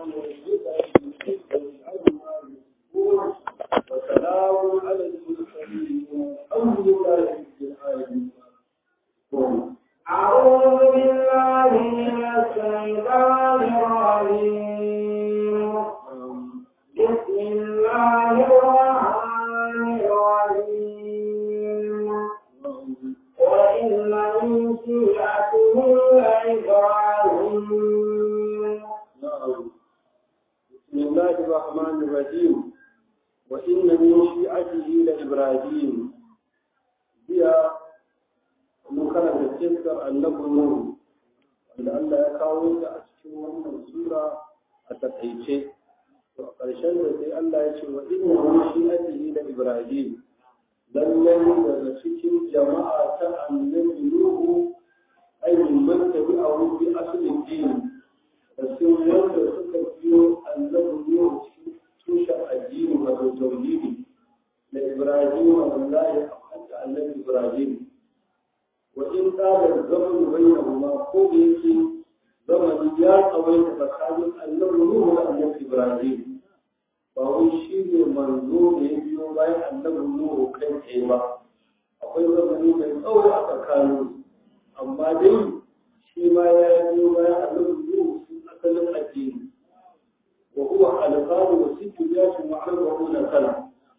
وسلام على المرسلين والحمد لله رب العالمين أعوذ بالله من الشيطان الرجيم بسم الله الرحمن الرحيم وإن من شيعته لإبراهيم نعم بسم الله الرحمن الرحيم وإن من شيعته لإبراهيم هي مكرمة تذكر النبي نوح wanda Allah ya kawo ta a cikin wannan sura a takaice to a ƙarshen da sai Allah ya ce wa inna min shi'atihi da Ibrahim lallai daga cikin jama'a ta annabi Nuhu ay min man tabi'ahu bi aslin din da sun wanda suka biyo annabi Nuhu cikin tushen addini wato tauhidi da Ibrahim wallahi a annabi Ibrahim وإن قال الزمن بينهما قول يكي زمن يا قوي فكان أنه نوح وأنه إبراهيم فهو شيء منظور يبيو باي أنه نوح كان كيما akwai zamani mai tsawo a tsakanin amma dai shi ma ya biyo bayan annabi Nuhu sun asalin addini wa huwa alqalu wa sittu yasin wa arba'una sana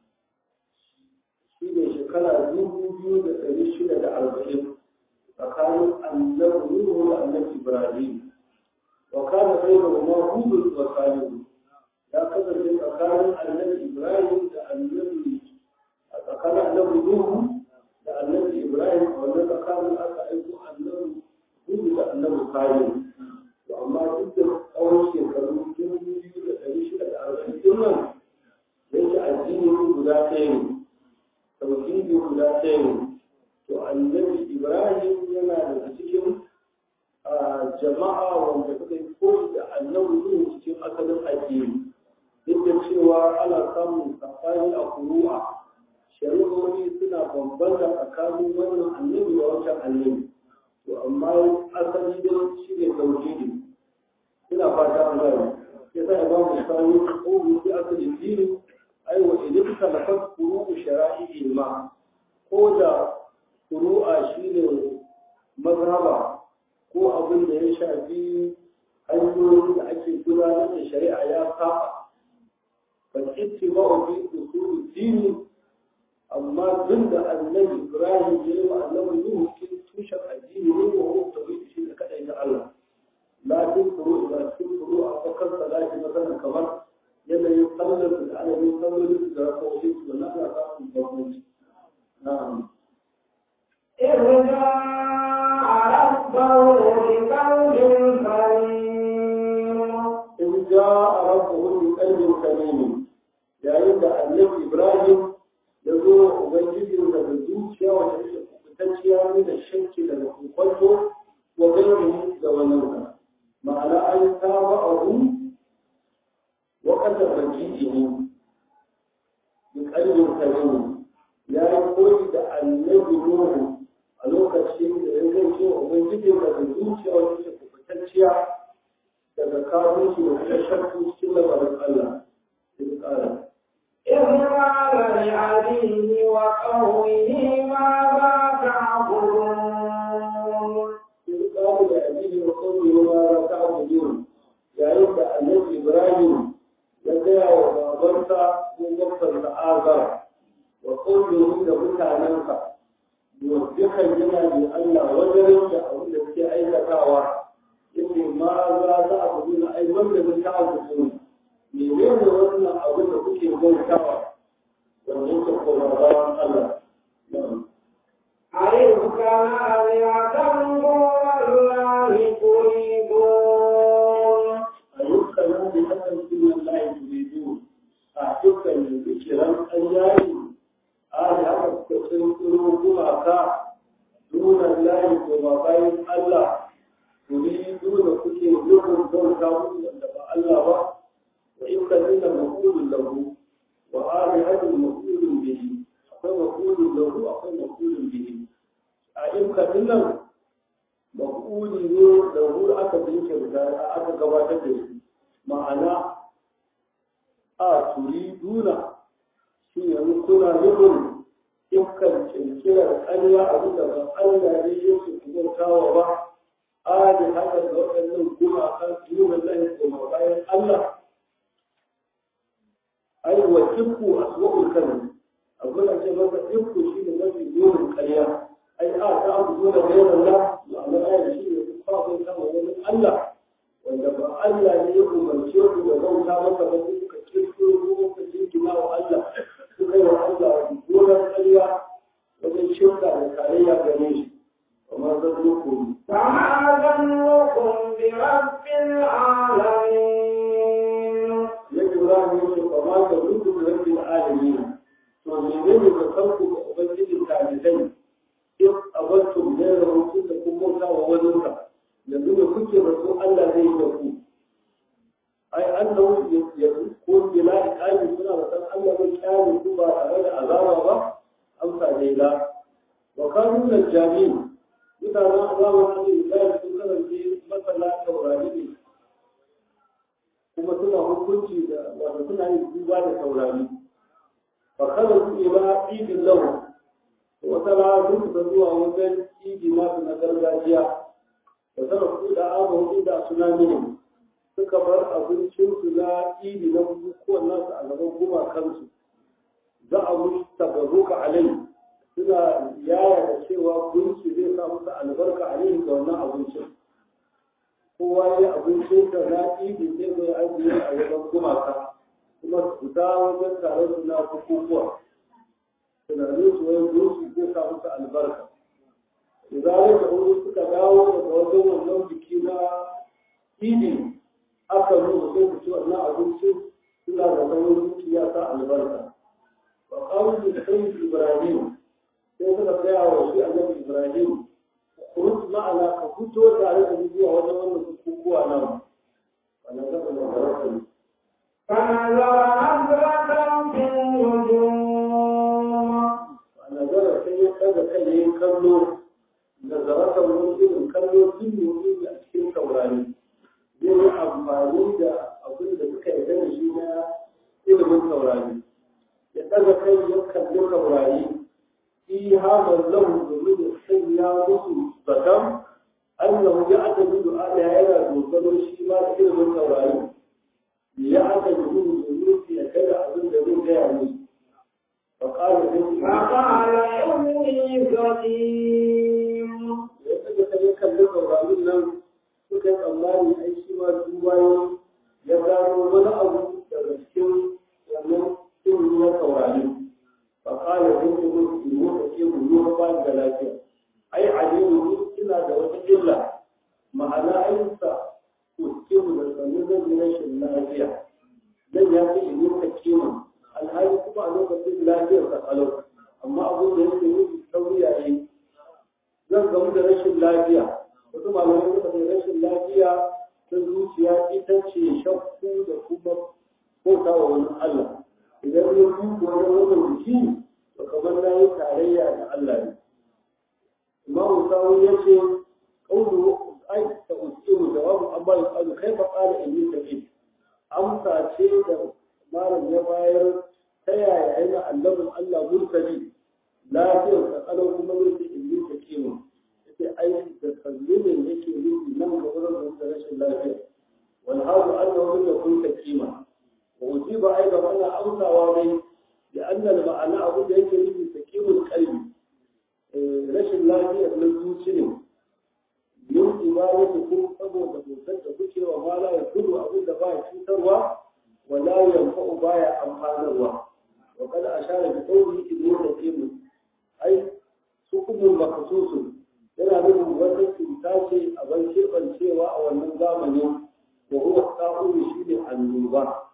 shi ne shekara dubu biyu da ɗari shida da arba'in tsakanin annabi Nuhu da annabi Ibrahim wa kana bainahuma hudud wa salih ya kasance tsakanin annabi Ibrahim da annabi a tsakanin annabi Nuhu da annabi Ibrahim a wannan tsakanin aka aiko annabi Nuhu da annabi Salih to amma duk da tsawon shekaru dubu biyu da ɗari shida da arba'in ɗin nan yake addini guda ɗaya ne tauhidi guda ɗaya ne to annabi ibrahim yana daga cikin jama'a wanda suka yi koyi da annabi zuwa cikin asalin addini duk da cewa ana samun safari a kuru'a shari'o'i suna bambanta tsakanin wannan annabi da wancan annabi to amma asali dai shi ne tauhidi ina fata an gane ya sa ba mu sani ko bi asali dini ai wa idan ka lafaz furu'u shara'i ma ko da furu'a shine mazhaba ko abin da ya shafi hanyoyin da ake gudanar da shari'a ya saba bal ittiba'u fi usul dini amma duk da annabi Ibrahim ya yi wa annabi Nuhu cikin tushen addini ne wa huwa tauhid shi da kadai da Allah lakin furu da cikin furu a fakar salati masalan kamar yanayin sallar da adadin sallolin da rakowi su na ana samun bambanci na'am إذ جاء ربه بقلب سليم in ja a rabbuhu bi qalbin salim yayin da annabi Ibrahim ya zo wa ubangijin da da zuciya wanda take kubutacciya ne da shakki daga kokonto wa gairihi da wannan ma'ana an saba abu وقد رجيئه بقلب سليم ya yi koyi da annabi Nuhu a lokacin da ya zai ce wa Ubangiji da da zuciya wani ke kubutacciya daga kawo shi da kuma shakku cikin labarin Allah. Sai ƙara. إذ قال لأبيه وقومه ماذا تعبدون Sai ƙara da abihi wa kawai ma za ta abudun yayin da annabi Ibrahim ya gaya wa babansa ko babbansa Azar wa ƙaunin da mutanensa dukan yana da Allah wajen da abin da suke aikatawa yake ma za za a gudu na ai wanda mun ta abu ne ne ne wannan abin da kuke bautawa wanda yake koma bayan Allah أئذ كان آلهة دون الله تريدون ayyukan nan da hakan sunan lahi turidu a dukkan zikiran ƙaryayi a da haka suka tsiro gumaka dunan lahi koma bayan Allah turidu da kuke nufin bauta musu wanda ba Allah ba wa in ka nuna makulun lahu wa alihatul makulun bihi akwai makulun lahu akwai makulun bihi a in ka nuna makuli ne da hu aka jinkirta aka gabatar da shi ma'ana a turiduna shi yanzu kuna nufin dukkan kirkirar ƙarya abin da ba Allah ne ya su kubantawa ba a da haka da waɗannan gumaka nuna lahi kuma bayan Allah ai wa tikku aswa'ul kalmi abin da ce masa tikku shi ne mafi nunin ƙarya ai a ta abu zuwa da yawan Allah ma'ana ayar shi ne ku kwafin kama wani Allah wanda ba Allah ne ya umarce ku da bauta masa ba kuka kirkiro ko kuka jinkina wa Allah suka yi wa Allah gonar ƙarya wajen shirka da tarayya gare shi kamar zan muku فما ظنكم برب العالمين ya jura ne shi kama da duk da rabbil alamin to menene da kanku ga ubangijin talibai in abartum da rahoto da kun bauta wa wani ka yanzu da kuke rasu Allah zai yi da ku ai annahu ya ko bila iqali suna da san Allah bai kyale ku ba tare da azaba ba amsa dai la wa kanu lil jami'in mutanen azabar da Ibrahim sun kasance masana taurari ne kuma suna hukunci da wato suna yin duba da taurari fa kada su ila idin lahu wata rana sun fita zuwa wajen idi masu na gargajiya da tara su da abu da suna mini suka bar abincinsu na idi na bukukuwan nasu a gaban gumakansu za a mushi tabaruka alai suna yaya da cewa gunki zai sa musu albarka alai ga wannan abincin kowa ya abincin da na idi zai zo ya ajiye a wajen gumaka kuma su fita wajen taron su na bukukuwa tunanin su wani gunki zai sa musu albarka idan da wani suka dawo daga wajen wannan biki na idi aka nuna sai ku ci wannan abinci suna da sauran zuciya ta albarka wa qalu da sayyid ibrahim sai suka tsaya wa shi annabi ibrahim kurut ma'ana ka fito tare da zuwa wajen wannan bukukuwa nan wannan zaka da baraka فنظر نظرة في النجوم nazara sai ya daga kai yayin kallo nazaratan wani irin kallo tun ne a cikin taurari zai yi amfani da abin da suka yarda da shi na ilimin taurari ya daga kai ya kalli taurari fi hamar lahu domin ya sanya musu zaton annahu ya aka bi du'a da yana dogaro shi ma da ilimin taurari ya aka bi domin ya kada abin da zai gaya musu فقال فقال إني سقيم ya kaga kan ya kalli saurarin nan suka yi tsammani ai shi ma duba ya gano wani abu daga cikin wannan ilimi na saurari fa kala zai ce mun imo ka ce mu yi ba da lafiya ai alimu ni ina da wata illa ma'ana ayyuka ko ce mu da sanin zan yi rashin lafiya dan ya ce imo ka ce mu alhali kuma a lokacin lafiyar sa kalau amma abin da yake nufi sauri yayi zan gamu da rashin lafiya wasu malamai suka ce rashin lafiya ta zuciya ita ce shakku da kuma bauta wa wani Allah idan ya duka wani wannan jiki to kamar na yi tarayya da Allah ne imamu sawu ya ce kaulu ai ta usiru jawabu amma ya kalu kai fa qala inni saqim amsa ce da malam ya bayar ta yaya yana annabin Allah murtali lafiyar ka kalau kuma zai ce inni saqim yake aiki da kallumin yake nufi nan ga wurin da rashin lafiya wal hadu annahu lam yakun takima wa ujiba aidan ana amsawa dai da annal ma'ana abu da yake nufi takimul qalbi rashin lafiya na zuci ne yin ibadatu ko saboda bautar da kuke wa mala ya kudu abin da baya cutarwa wala yanfa'u baya amfanarwa wa kada ashara bi qawli ibnu takim ai hukumun makasusun yana nufin wata cuta ce a ban keɓancewa a wannan zamanin wa huwa ta'uru shi ne annoba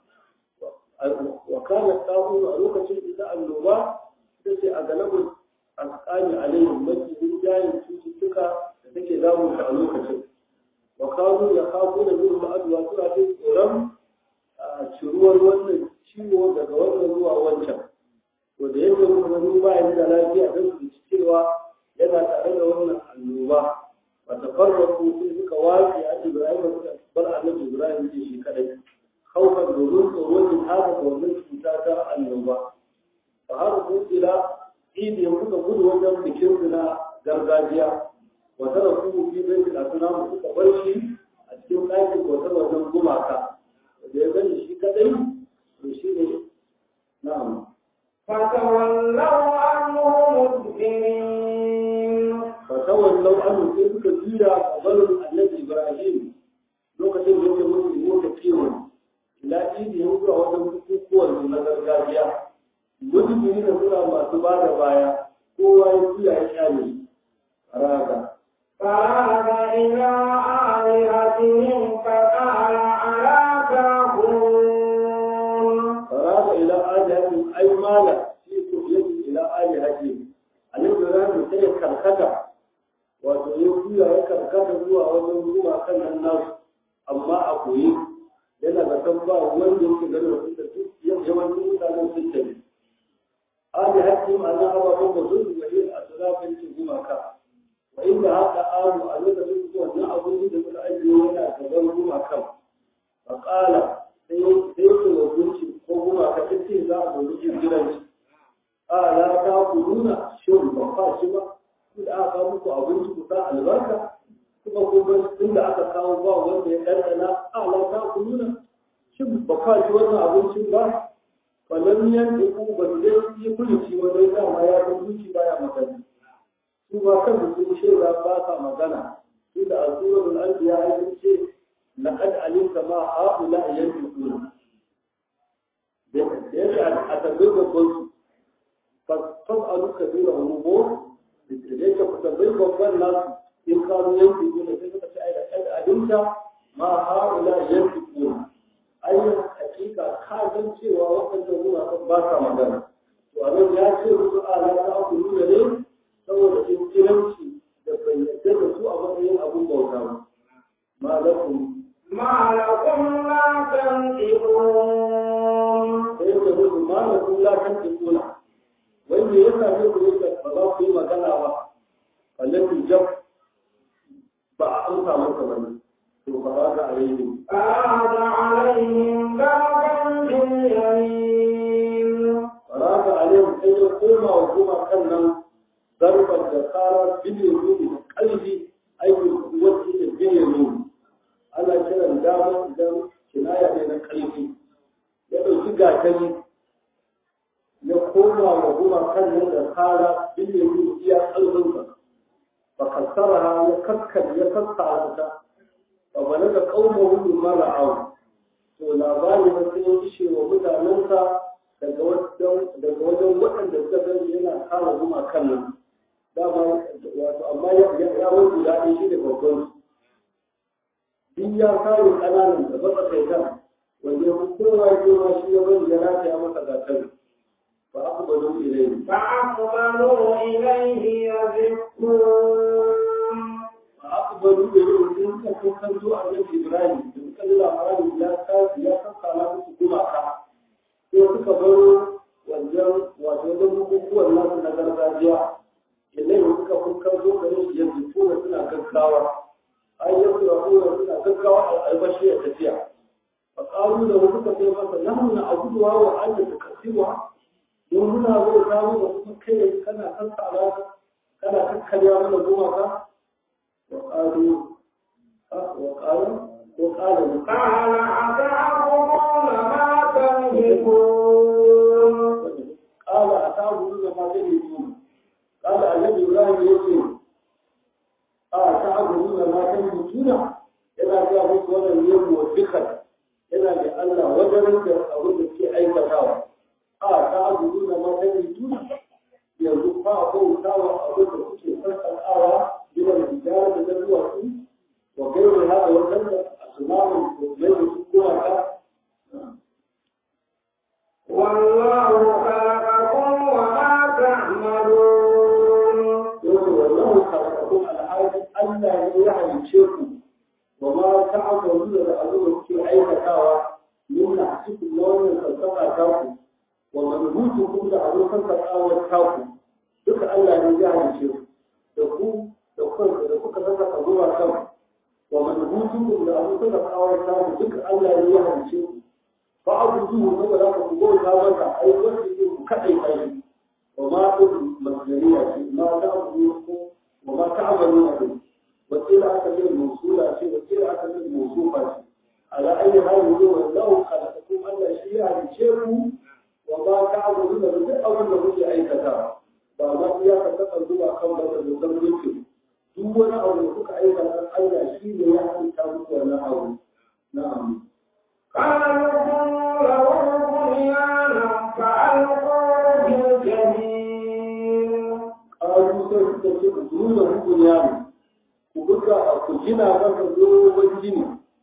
wa kana ta'uru a lokacin ita annoba ita ce a galabin asqani alaihim mafi rinjayen cututtuka da take damun a lokacin wa kanu ya kafu da yin ma'aduwa suna jin tsoron ciruwar wannan ciwo daga wannan zuwa wancan to da yake kuma ba ya da lafiya don su ci cewa yana tare da wannan annoba ba ta farraku sai suka wace a Ibrahim suka bar annabi Ibrahim ce shi kadai daga wannan cuta ta annoba fa har su ila idi ya kuka gudu wajen bikin su na gargajiya wata da kuma fi bai da suna mu suka bar shi a cikin ɗakin wata wajen gumaka da ya gani shi kadai to shi ne na'am فتولوا عنه مدبرين fatawallau anhu sai suka juya a barin annabi ibrahim lokacin da yake musu mota kiwon ila idi ya zuwa wajen bukukuwan su na gargajiya mujibiri da suna masu ba da baya kowa ya juya ya kyale raga فعاد إلى آلهتهم فقال ألا تأكلون faraga ila alihatin ai mala fi kufiyati ila alihatin annabi ibrahim sai ya karkata wato ya juya ya karkata zuwa wajen zuwa kan nan nasu amma a koyi yana da san ba wanda yake ganin wasu da su yawancin mutanen sun tafi ali hakki ma'ana ababen da sun zuwa yin asirafin cin gumaka wa inda haka amu a lokacin zuwa na abin da suka ajiye yana gaban gumakan fa qala sai sai su wagunci ko gumaka ta ce za a zo jirgiranci ala ta kuluna shin ba fa shi ba da aka kawo muku abinci ku sa albarka kuma kun ga inda aka kawo ba wanda ya ɗanɗana ala ta ku nuna shin ba ka ji wannan abincin ba falan yan da ku ba su dai yi kulici wajen dama ya san zuci baya magana su ba kan su shaida ba ka magana su da asuratul anbiya ai ce laqad alimta ma haula yanfiquna da yake a tabbai babban su fas'alu kabira umur da yake ku tabbai babban nasu in kanu yanki kuna sai suka ce ai da kan abinta ma haula yanki kuna ayyukan hakika ka san cewa waɗannan guna kan ba ka magana to abin ya ce musu ala ta aku nuna ne saboda inkiranci da bai yarda da su a matsayin abin bauta ba ma lakum ما لكم لا تنطقون sai da musu ma lakum la tantiquna wanda ya same ku yadda ba za ku yi magana ba wallahi jab ba a amsa masa bane to fa ba ga alaihi فعاد عليهم ضربا باليمين faraka alaihim sai ya koma wa kuma kan nan zarbar da kara biliyan nuni da kalbi aikin wacce da biliyan nuni ana kiran dama idan kinaya ne na kalbi ya ɗauki gatari ya koma wa kuma kan nan da kara biliyan nuni iya kalbinsa fa kassara ya kakkar ya kassara ta fa balaga qaumahu mara au to labari na sai ya ishe wa mutanensa daga wajen waɗanda suka gani yana kama zuma kan nan dama wato amma ya wani guda ɗaya shi da babban duk ya kare ƙananan da ba kai kan wanda ya kowa ya ce ma shi ya bari ya rataya masa gasar ba aka bado ilai فأقبلوا إليه يزفون ba aka bado ilai sun ka kukan zo a nan ibrahim da suka ji labarin ya kasi ya kakkala musu gumaka sai suka baro wajen wato wajen bukukuwan nasu na gargajiya ilai suka kukan zo gare shi yanzu tuna suna gaggawa ai yanzu ya kuma suna gaggawa a albashi ya tafiya fa qalu da wasu ka sai masa nahnu na abuduwa wa anta tukasiwa don muna zo samu da kuma kai kana kan tsara kana kakkarya mana gumaka wa qalu wa qalu wa qalu قال أتعبدون ما تنهكون قال أتعبدون ما تنهكون قال النبي إبراهيم يقول a ta abu na matan mutuna yana ga musu wannan yin muwafiqan yana da Allah wajen da abin da ke aikatawa a ta abu na matan mutuna yanzu fa ko tawa abin da kuke sarkawa gidan hijara da zuwa su wa gairu hada wannan da asmamun mai da su kuma ka والله خلقكم وما تعملون yau wallahu khalaqakum al-hayat Allah ne ya halice ku wa ma ta'maluna da abin da kuke aikatawa min nahsikum na wannan sassaka ta ku wa manhutukum da abin sassakawar ta ku duka Allah ne ya halice ku da ku da ku da kuka sassaka zuwa kan wa manhutukum da abin sassakawar ta ku duka Allah ne ya halice ku fa abu abudu saboda haka ku bauta masa ai wanda ke ku kaɗai kai wa ma ɗin masgariya ce ma ta abudu ko wa ma ta amalu a ɗin wakila aka ce mausula ce wakila aka ce mausufa ce ala ayi hali ne wa lau khalaqakum Allah shi ya halice ku wa ma ta amalu da duk abin da kuke aikata ba ma iya ka taɓa zuwa kan ba da zan mulki duk wani abu da kuka aikata Allah shi ne ya halitta muku wannan abu na'am قالوا له بنيانا فألقوا بالجحيم ƙaru sai suka ce ku nuna hukun yaro ku buga a ku gina masa dogon gini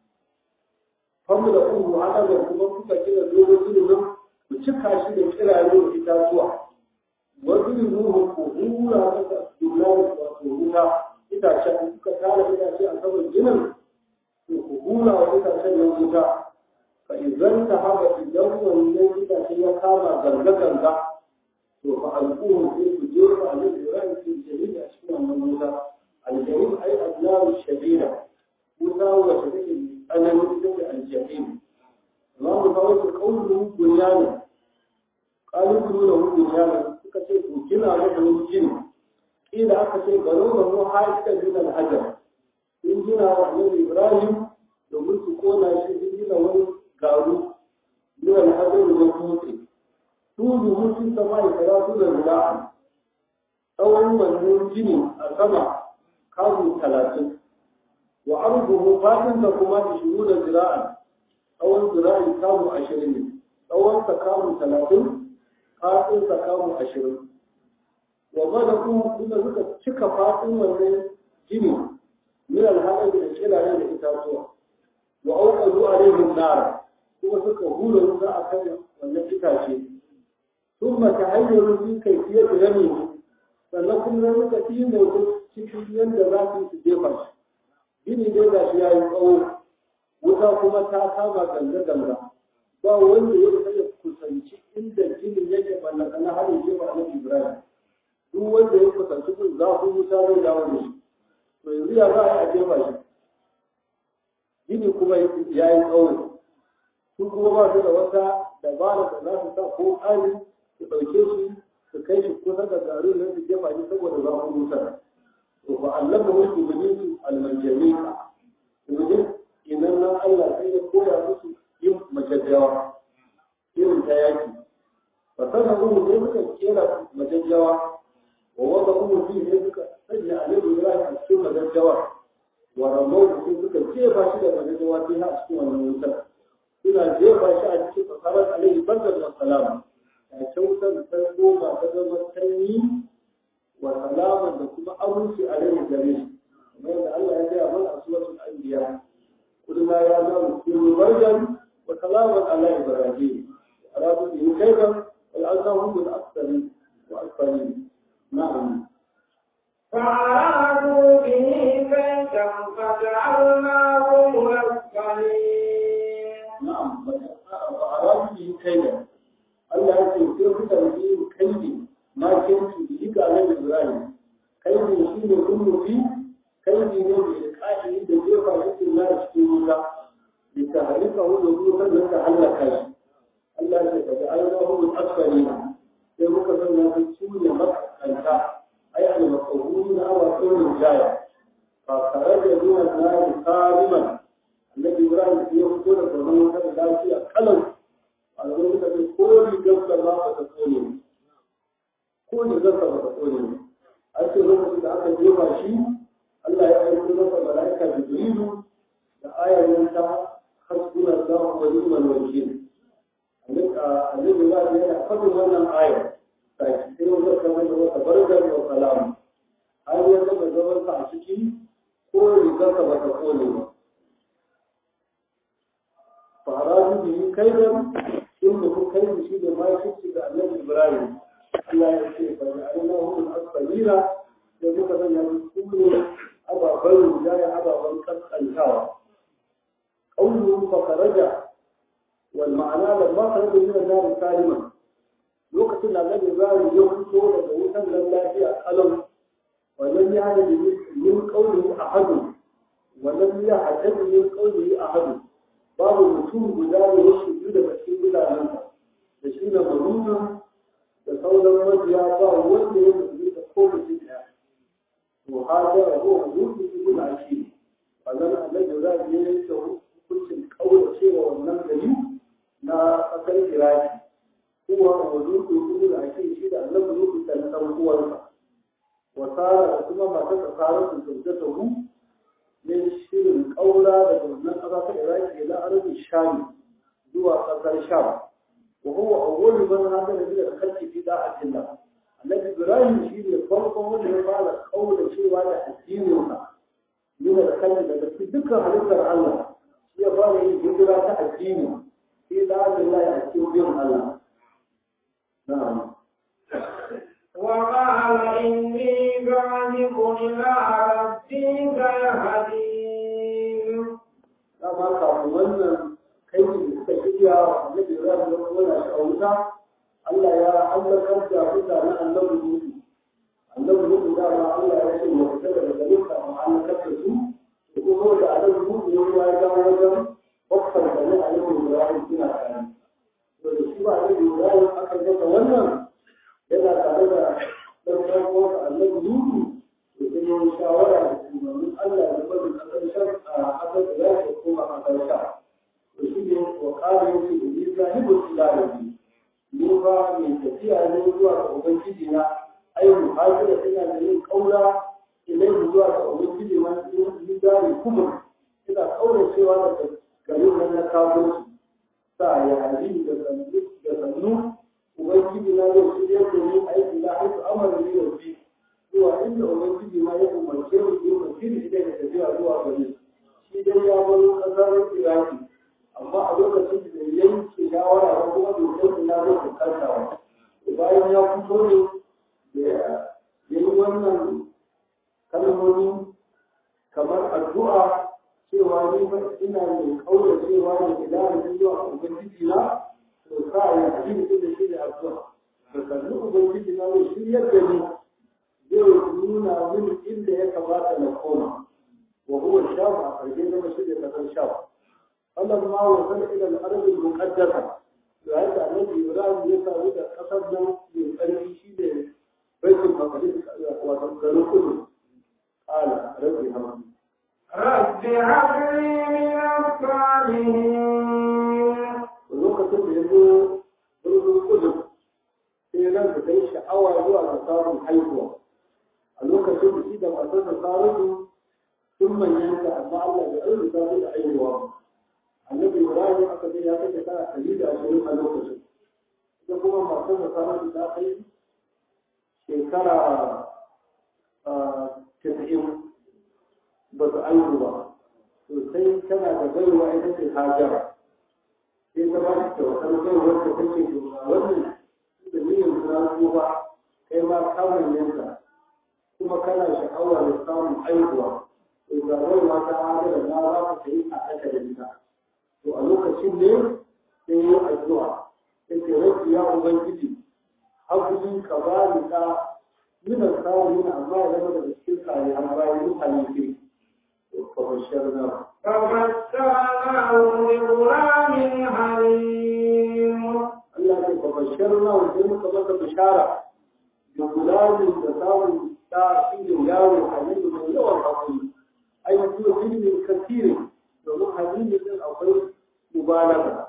famu da uku haɗa da kuma kuka gina dogon gini nan ku cika shi da kirare da itatuwa wasu ruhu ku hura masa dula da wato wuta itacen kuka tara itace a saman ginin to ku hura wa itacen nan wuta fa idan ta haɓa idan wannan itace ya kama ganga-ganga to fa al'uhu sai ku jefa a nan ibrahim fi jami'a a cikin wannan wuta aljahim ai adnaru shadida wuta wacce take tsananin ita ce aljahim amma mu kawo su kaulu bunyana kalu kulu da bunyana suka ce ku gina masa wani gini kila aka ce baro da mu haika min al-hajar sun gina wa annabi ibrahim domin su kona shi sun gina wani garu min al-hajar da dutse tudu mutum sama da karatu da zira'a tsawon wannan gini a sama kamu talatin wa arzuhu fatinsa kuma ishiru da zira'a tsawon zira'i kamu ashirin ne tsawon sa kamu talatin fatinsa kamu ashirin wa madaku kuma suka cika fatin wannan gini min alhaɗar da kirare da itatuwa wa auƙazu alaihim nara kuma suka hula wuta a kan wannan itace ثم تهيروا في كيفية رميه sannan kuma muka fi mai cikin yadda za su su jefa shi gini dai ga shi ya yi tsawo wuta kuma ta kama ganga-ganga ba wanda ya isa ya kusanci inda ginin yake ballaka na harin jefa na ibrahim duk wanda ya kusanci kun zafin wuta zai dawo da shi to yanzu ya za a yi a jefa shi gini kuma ya yi tsawo su kuma ba su da wata dabara da za su sa ko tsari su ɗauke shi su kai shi kusa da garu na su jefa shi saboda zafin wutar to fa allama wasu ibilisu almanjamika iblis idan nan Allah sai ya koya musu yin majajjawa irin ta yaki fa sana umu sai suka kera majajjawa wa wanda umu fi sai suka sanya alaihi ibrahim a cikin majajjawa wa ramau sai suka jefa shi da majajjawa sai ha a cikin wannan wutar suna jefa shi a cikin tsarar alaihi bandar da salama a kyautar ta goma ta zama sanyi wa salama da kuma aminci a rai gare shi kamar yadda Allah ya gaya mana a suratul anbiya kullu ya zama kullu barjan wa salaman ala ibrahim aradu bi kayfa wal azahum bil asfali wa asfali na'am فأرادوا به كيدا فجعلناهم الأسفلين na'am wa aradu bi kayfa Allah ya ce sai kuka yi kaidi ma kinki bi ga Annabi Ibrahim kaidi shi ne kullufi kaidi ne da kaidi da jefa shi na cikin wuta da ta halika hu da wuta da ta halaka shi Allah ya ce da ayyuhu bil asfalina sai muka sanya su su ne makanta ai al maqbulina aw qawlin jaya fa kharaja min an-nar qadiman Annabi Ibrahim ya fito daga wannan wuta da lafiya kalau a lokacin da ko rigarsa ba ba ta kone ne ko rigarsa ba ta kone ne a ce lokacin da aka jefa shi Allah ya aiko masa mala'ika Jibrilu da ayarin ta hasbuna Allah wa ni'mal wakil annabi ba ya yana fadin wannan ayar sai sai wanda kamar da wata barkar wa salam har ya zama zaman sa a ciki ko rigarsa ba ta kone ba فأرادوا به كيدا إنه كيد شيء ما يشد النبي إبراهيم الله يشفي فجعلناه من أسفلين يقول مثلا يقول أبا بل جاي أبا بل قد الهوى قوله فخرج والمعنى لما خرج من النار سالما لوقت النبي إبراهيم يوم سورة ووتا لله في ألم ولم يعد من قوله أحد ولم يعتد من قوله أحد babu mutum guda da ya shigo daga cikin gudanar sauran mabiya ba wanda ya mutu da ko mutum ɗaya to hajara ko hudu ibn akil wannan annabi za ya yi ta hukuncin kaura cewa wannan gari na kasar iraki kuwa wudu ibn akil shi da annabi ruku ta dan uwansa wasara da kuma matar da fara su zaujata hu ne shirin kaura da wannan kasa ta iraki ila arabi sham zuwa kasar sham wa huwa awwalu man hada da khalqi fi da'atillah annabi ibrahim shi ne farkon wanda ya fara kaura cewa da addininsa yana da kalli daga dukkan halittar Allah shi ya fara yin hijira ta addini sai da Allah ya cikin bin Allah na'am وقال إني ذاهب إلى ربي سيهدين dama kafin wannan kai da suka shirya annabi ibrahim ya kona shi a wuta Allah ya halakar da mutanen annabi Nuhu annabi Nuhu da ma Allah ya ce mu fita daga garin ka mu halakar da su to kuma da annabi Nuhu ya kuma ya dawo wajen bakkan da ne annabi Ibrahim suna tare to da shi ba annabi Ibrahim aka gaba wannan yana tare da dan farko annabi Nuhu to sai ya shawara da shugaban Allah da bari kasar shan a kasar da ya koma kasar sha to shi ne wa qala yake ni zahibu ila rabbi ni ba mai tafiya ne zuwa ga ubangiji na ai muhajira ina da yin kaura ilai zuwa ga ubangiji na ni gari kuma ina kaura cewa da garin nan na kafirci sa ya hadi da sannu da sannu ubangiji na zai shirya da ni aiki na haifu amara ni da fi zuwa inda ubangiji na ya umarce ni yi masiri idan da tafiya zuwa gari shi dai ya bar kasar iraki amma a lokacin da yanke shawara ba kuma dokar na zai fuskanta ba bayan ya fito ne da ya yi wannan kalmomi kamar addu'a cewa ni fa ina mai kaura cewa ne idan da zuwa ubangiji na to sa ya ji ni da shi da addu'a to kallu ubangiji na ne shi yadda ni zai nuna min inda ya kamata na koma wa huwa shafa a ƙarshe zama shi da kasar shafa فلما وصل الى الارض المقدسه وهذا الذي يراد يسعى الى قصد من قلبه شيء بيت المقدس وتذكروا كله قال ربي هم رب هب لي من الصالحين lokacin da ya zo birnin kudu sai ran da kai sha'awa zuwa ga samun haihuwa a lokacin da shi da matar da saratu sun manyanta amma Allah bai arzuta su da haihuwa ba annabi ibrahim aka ce ya kai tana ɗari da ashirin a lokacin ita kuma masu da sanar da kai shekara tasa'in ba su aihu ba to sai tana da baiwa ita ce hajara sai ta ba shi kyautar baiwar da take to wannan da niyyar suna ba kai ma kamun yanka kuma kana sha'awar da samun aihuwa to ga baiwa ta hajara na za ka yi a ɗaka da ita to a lokacin ne sai yi addu'a sai ce rabbi ya ubangiji hakuri ka ba ni ka mina salihin amma ya zama daga cikin salihan bayan mutane ke to fa basharna فبشرناه بغلام حليم Allah ce fa basharna wa sai muka maka bishara da gulamin da samun ta shi ne yaro halilu mai yawan hakuri ai mutum ilimin kasiri domin halilu din akwai mubalaga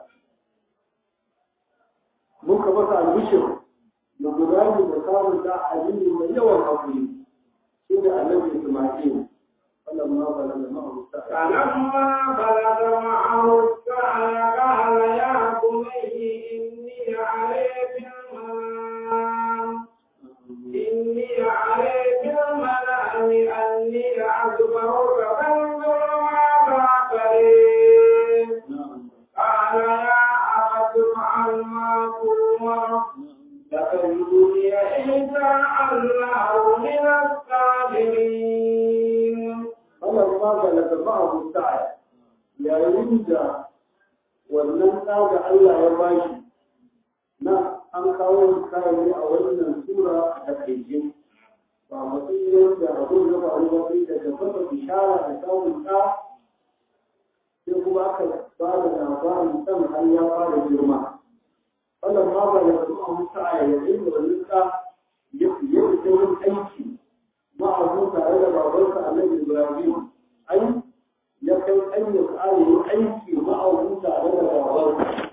muka masa albishir da gudani da samun da aliyu mai yawan hakuri shi da annabi isma'il wannan ma ba da ma'amu sa'a فلما بلغ معه السعي قال يا بني إني علي بالمنام إني علي بالمنام أني أكبرك فانظر ماذا تريد na'am قال يا أبت افعل ما تؤمر ستجدني إن شاء الله من الصابرين wannan ma ba da ma'amu sa'a yayin da wannan ɗa da Allah ya bashi na an kawo kayan a wannan sura a takaice ba matsayin da abun ya faru ba sai daga kafa bishara da samun ɗa sai kuma aka ba da labarin ɗan har ya fara girma. wannan ma ba da kuma musa a yayin da wani ka ya fiye da yin aiki ma'azu tare da babansa annabi ibrahim ai ya kai ayyuka ayi aiki ma'azu tare da babansa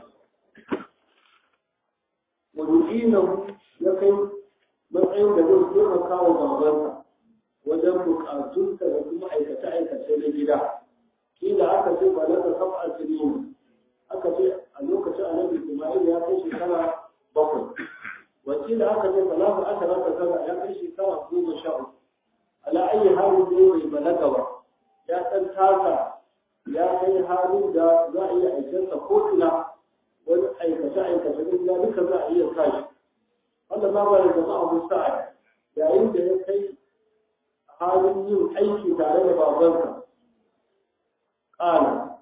wani ya kai matsayin da zai taimaka wa babansa wajen bukatunsa da kuma aikace-aikace na gida kila aka ce ba na kasaf a sinin aka ce a lokacin annabi ismail ya kai shekara bakwai wakila aka ce salatu ashara ta kaza ya kai shekara goma sha uku ala ayi halin da bai balaga ba ya san taka ya kai halin da za a iya aikinsa ko ina wani aikace-aikace na gida duka za a iya kashi wanda ma ba da jama'a musa yayin da ya kai halin yin aiki tare da babansa ƙala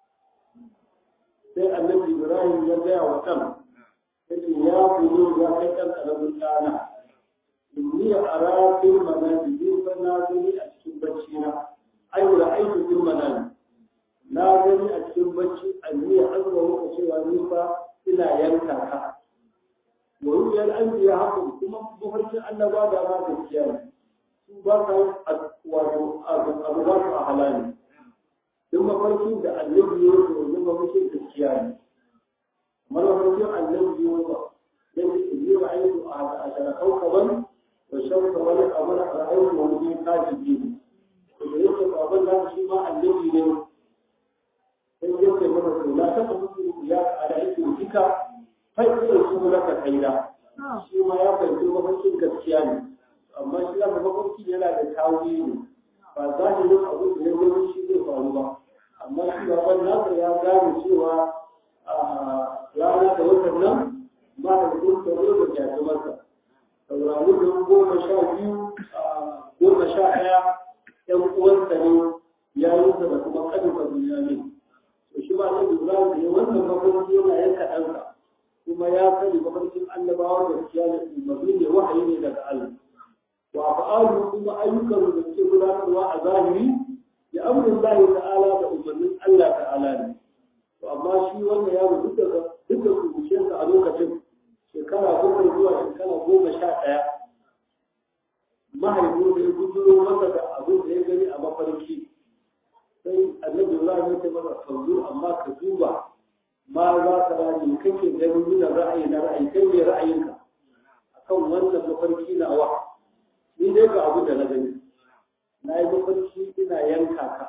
sai annabi ibrahim ya gaya wa ɗan yake ya bulo ya kai ɗan ƙaramin ɗana inni a rafin manani ni fa na gani a cikin bacci na ai da aiki fil manani na gani a cikin bacci anni ya azuma muka cewa ni fa ina yanka ka wa ru'yal anbiya haka kuma mafarkin annaba da ma gaskiya ne su ba sa wato abu ba su a halali duk mafarkin da annabi ya yi wani mafarkin gaskiya ne kamar mafarkin annabi ya ba ya ce in yi ra'ayi a shara kaukaban wa shamsa wani abu na ra'ayi wa wani kajibi ne to da yake baban nan shi ma annabi ne sai ya ce mana to la ta mutu ya ala yake kika fa iya su laka kaida shi ma ya fahimci mafarkin gaskiya ne amma shi da mafarki yana da tawili ba za ni yin abu da ya gani shi zai faru ba amma shi baban nasa ya gane cewa rana da watan nan ba da duk da da kyafi masa saurari don goma sha biyu goma sha ɗaya ‘yan uwansa ne ya yi da kuma ƙarfa duniya ne to shi ba da lura da ya wannan mafarki yana yanka ɗansa kuma ya sani mafarkin annabawa da kiyar umarni ne wahayi ne daga Allah wa fa'alu kuma ayyukan da suke gudanarwa a zahiri ya amrin Allah ta'ala da umarnin Allah ta'ala ne to amma shi wannan yaro duk da duk da kuruciyarsa a lokacin shekara bakwai zuwa shekara goma sha ɗaya mahaifin da ya guduro masa da abin da ya gani a mafarki sai annabi Allah ya ce masa fanzu amma ka duba ma za ka rani kake ganin nuna ra'ayi na ra'ayi kai ne ra'ayinka akan wannan mafarki na wa ni dai ga abu da na gani na yi mafarki ina yanka ka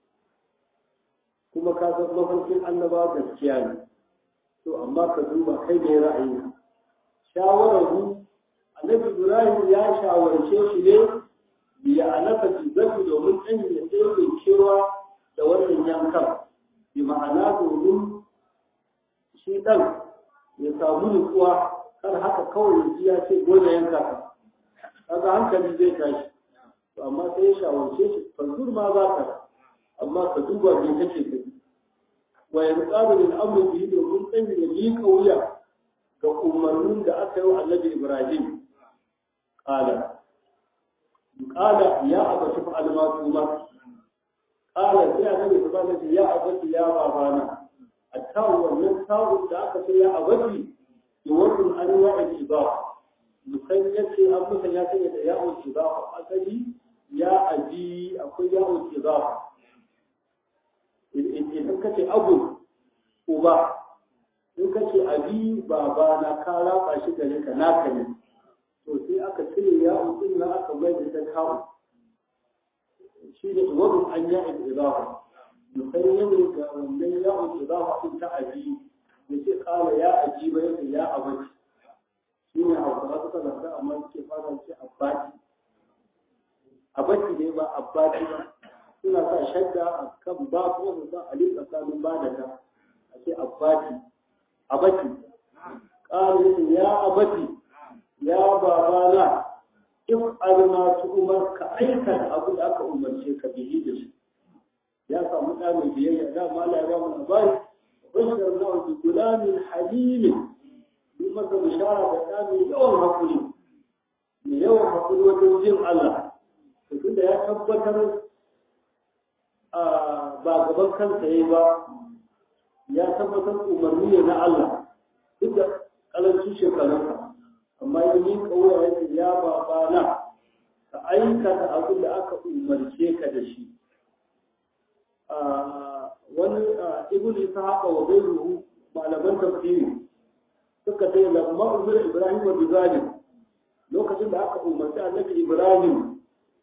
kuma ka san mafarkin annaba gaskiya ne to amma ka duba kai ne ra'ayinka shawarar mu annabi ibrahim ya shawarce shi ne biya alafa zafi domin ɗan ya ɗaya kewa da wannan yankan bi ma'ana domin shi ɗan ya samu nutsuwa kar haka kawai ya ji ya ce dole yanka ka kaga hankali zai tashi to amma sai ya shawarce shi fanzur ma za ka amma ka duba me kake kai wa yanqabu lil amri bihi domin ɗan ya miƙa wuya ga umarnin da aka yi wa annabi ibrahim qala qala ya abati fa'al ma tuma qala sai annabi subhanahu wa ya abati ya babana attawu wannan tawu da aka ce ya abati yuwatun an wa'id ibaha musan yace an musan ya sanya da ya'ul ibaha asali ya abi akwai ya'ul ibaha idan kace abu uba in kace abi baba na ka raba shi gare ka naka ne to sai aka cire ya'ul din na aka mai da kawo shi ne wabin an ya'ul ibaha musamman ga wannan yawon da za a ta abi da ke kala ya aji ba yake ya abaci shi ne hausawa suka zanta amma suke fara ce abbati abaci ne ba abbati ba suna sa shadda a kan ba ko su sa alif tsakanin ba da ta a ce abbati abaci kala yake ya abaci ya babana in alma su umar ka aikata abu da aka umarce ka bihi da shi ya samu ɗa mai biyayya da ma la ya ba mu labari bashar na wa gulamin halimin bi masa bishara da ɗa mai yawan hakuri mai yawan hakuri wajen jin Allah to tunda ya tabbatar ba gaban kansa yayi ba ya tabbatar umarni ne na Allah duk da garinka amma ya yi kawai ya ce ya babana ka aikata abin da aka umarce ka da shi wani ibn isa haka wa bai ruhu malaman tafsiri suka ce lamma umar ibrahim wa bizalim lokacin da aka umarci annabi ibrahim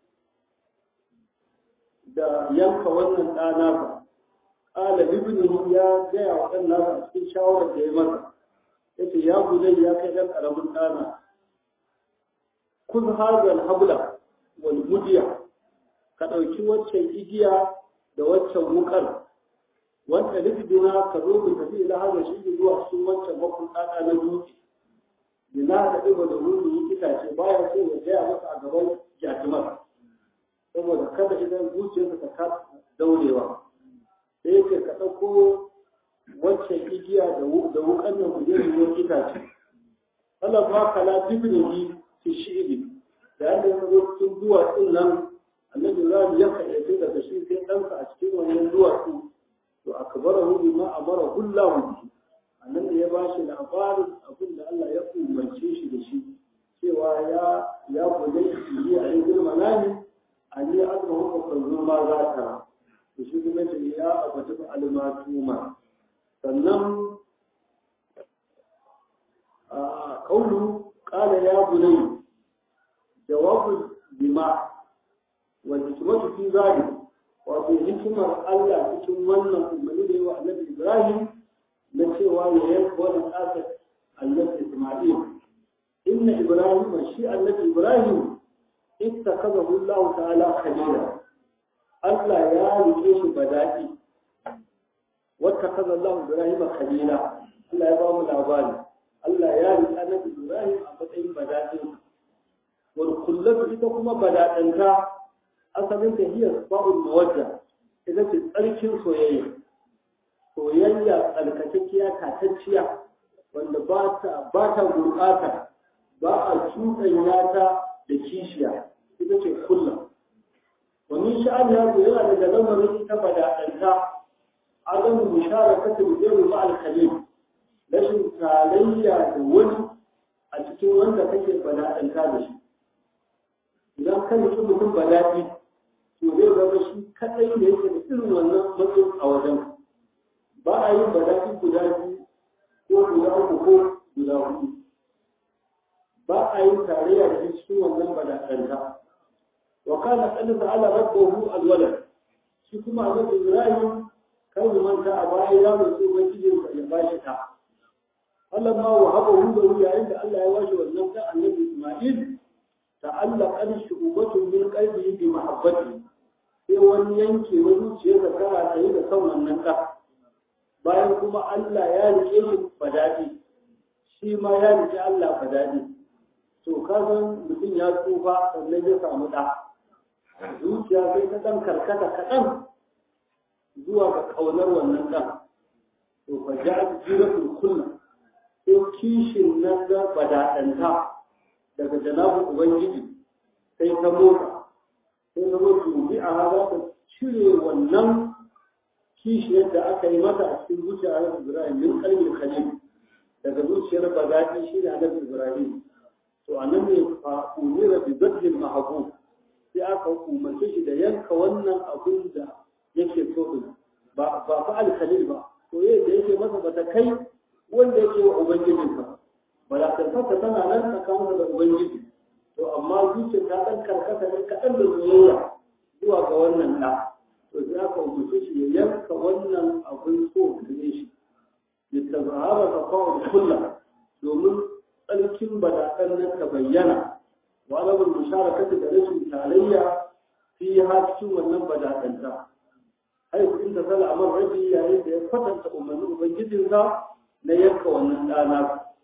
da yanka wannan ɗana ba ƙala ibn ya gaya wa ɗan nasa a cikin shawarar da ya masa yace ya gudai ya kai ɗan ƙaramin ɗana kun hazal habla wal mudiya ka ɗauki waccan igiya da waccan wukar wanda libidina ka zo mu tafi ila hada shi zuwa cikin wancan bakun ɗaɗa na dutse bina da ɗiba da ruru yi itace baya so ya gaya masa a gaban jatumar saboda kada idan zuciyarsa ta kasa daurewa sai yake ka ɗauko waccan igiya da wukan nan ku je ruwan itace Allah ba ka la tibnihi fi shi'ri da yadda ya zo cikin duwatsun nan annabi Ibrahim ya kaɗaice daga shi sai ɗansa a cikin wannan duwatsu to akbarahu bima amara kullahu bihi annabi ya bashi labarin abin da Allah ya umarce shi da shi cewa ya ya gode shi a yin manani an yi azuma ko kanzu ma za ta to shi kuma ce ya abatu almatuma sannan a kaulu qala ya bunayya jawabu bima wal hikmatu fi zalik wato hikimar Allah cikin wannan umarni da yawa annabi Ibrahim na cewa ya yanka wannan ƙasar annabi Isma'il inna Ibrahim shi annabi Ibrahim ittakazahu Allah ta'ala khalila Allah ya rike shi badaki wata kaza Allah Ibrahim khalila Allah ya ba mu labari Allah ya rike annabi Ibrahim a matsayin badaki wal kullatu ita kuma badakanta asalin ta hiyar ba'ul mawadda ita ce tsarkin soyayya soyayya tsarkakekkiya tatacciya wanda ba ta ba ta gurɓata ba a cuɗanya ta da kishiya ita ce kullum wani sha'an ya zo yana daga lamarin ita badaɗanta adamu musharakatul ghayri ma al-khalil rashin tarayya da wani a cikin wanda kake badaɗanta da shi idan kan mutum badaɗi to zai zama shi kadai da yake da irin wannan matsayin a wajen ba a yin bala'i guda biyu ko guda uku ko guda hudu ba a yin tarayya da cikin wannan bala'anta wa kana qad ta'ala rabbuhu alwalad shi kuma annabi Ibrahim kan mu manta a baya ya mutu ubangijin sa ya bashi ta Allah ma wa haba hu da yayin da Allah ya bashi wannan da annabi Isma'il ta'allaqa shu'batun min qalbihi bi mahabbati sai wani yanke na zuciyarsa tana tsaye da son wannan ɗa bayan kuma Allah ya rike shi fadadi shi ma ya rike Allah fadadi to ka san mutum ya tsufa sannan ya samu ɗa zuciya sai ta ɗan karkata kaɗan zuwa ga ƙaunar wannan ɗan to fa ja jiratul kullu sai kishin nan da fadaɗanta daga janabin ubangiji sai ta motsa sai zama tubi a haza ta cire wannan kishiyar da aka yi mata a cikin zuciyar Annabi Ibrahim min qalbil khalil daga zuciyar bagadi shi ne Annabi Ibrahim to anan ne fa umira bi badlil mahbub sai aka umarce shi da yanka wannan abun da yake so din ba ba fa al khalil ba to yadda yake masa bata kai wanda yake wa ubangijinsa balakantarsa tana nan tsakaninsa da ubangiji to amma zuciyar ta ɗan karkata ne kaɗan da soyayya zuwa ga wannan ɗa to sai aka umarce shi ya yanka wannan abin so gare shi ya tazahara ka kawo kulla domin tsarkin badaɗan nan ka bayyana wa alamun musharakati da rashin tarayya fi ha cikin wannan badaɗanta haifu in ta sala amar rabi yayin da ya kwatanta umarnin ubangijinsa na yanka wannan ɗana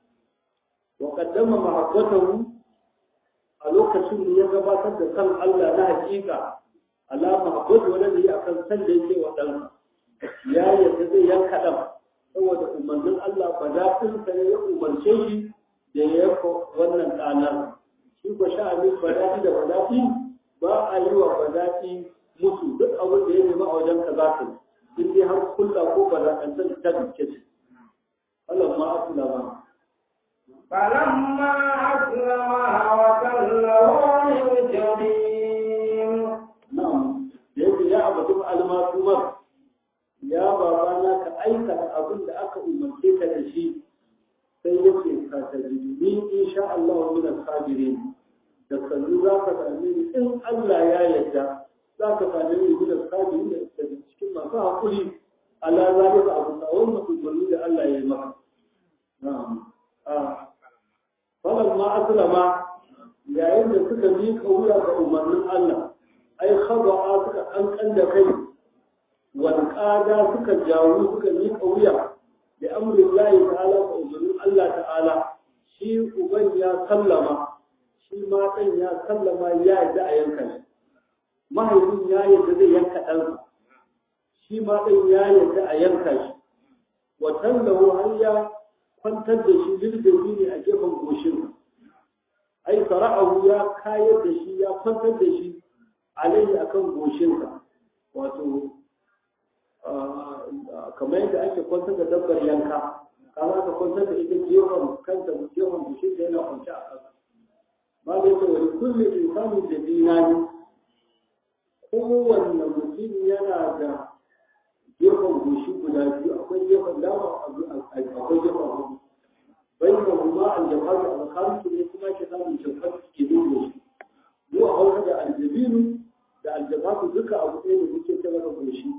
wa qaddama mahabbatahu a lokacin da ya gabatar da san Allah na hakika alama habbatu wanda da yi akan san da yake wa ɗansa ya yadda zai yanka ɗan saboda umarnin Allah ba za sa ne ya umarce shi da ya yanka wannan ɗanar shi ko sha'anin badaɗi da badaɗi ba a yi wa badaɗi musu duk abin da ya nema a wajen ka za ka yi in dai har kulla ko badaɗantar ta gaske ce Allah ma a ba فلما أسلما وتله للجبين na'am da yake ya abatu almasumar ya babana ka aikata abin da aka umarce ka da shi sai yake ka tajidni insha Allah min as-sabirin da sannu za ka same ni in Allah ya yarda za ka same ni min as-sabirin da cikin masu hakuri ala zalika abu da wannan umarni da Allah ya yi maka na'am ah falamma aslama yayin da suka miƙa wuya ga umarnin Allah ai khaba'a suka kankan da kai wal qada suka jawo suka miƙa wuya da amrin Allah ta'ala ga umarnin Allah ta'ala shi uban ya sallama shi ma ɗan ya sallama ya yadda a yanka shi mahaifin ya yadda zai yanka ɗansa shi ma ɗan ya yadda a yanka shi wa tallahu har ya kwantar da shi lilbebi ne a gefen goshinsa ai sara'ahu ya kayar da shi ya kwantar da shi alayhi akan goshinsa wato kamar yadda ake kwantar da dabbar yanka kama ka kwantar da ita gefen kanta gefen goshinsa yana kwanci a ƙasa ba da yake wani kulle insanin da dinani kowanne mutum yana da gefen goshi guda biyu akwai gefen dama akwai gefen hagu bai da kuma aljafar da alkhamsu ne kuma ke samun jafar ke dubo shi mu a hausa da aljabinu da aljafatu duka abu ɗaya da muke ta maka goshi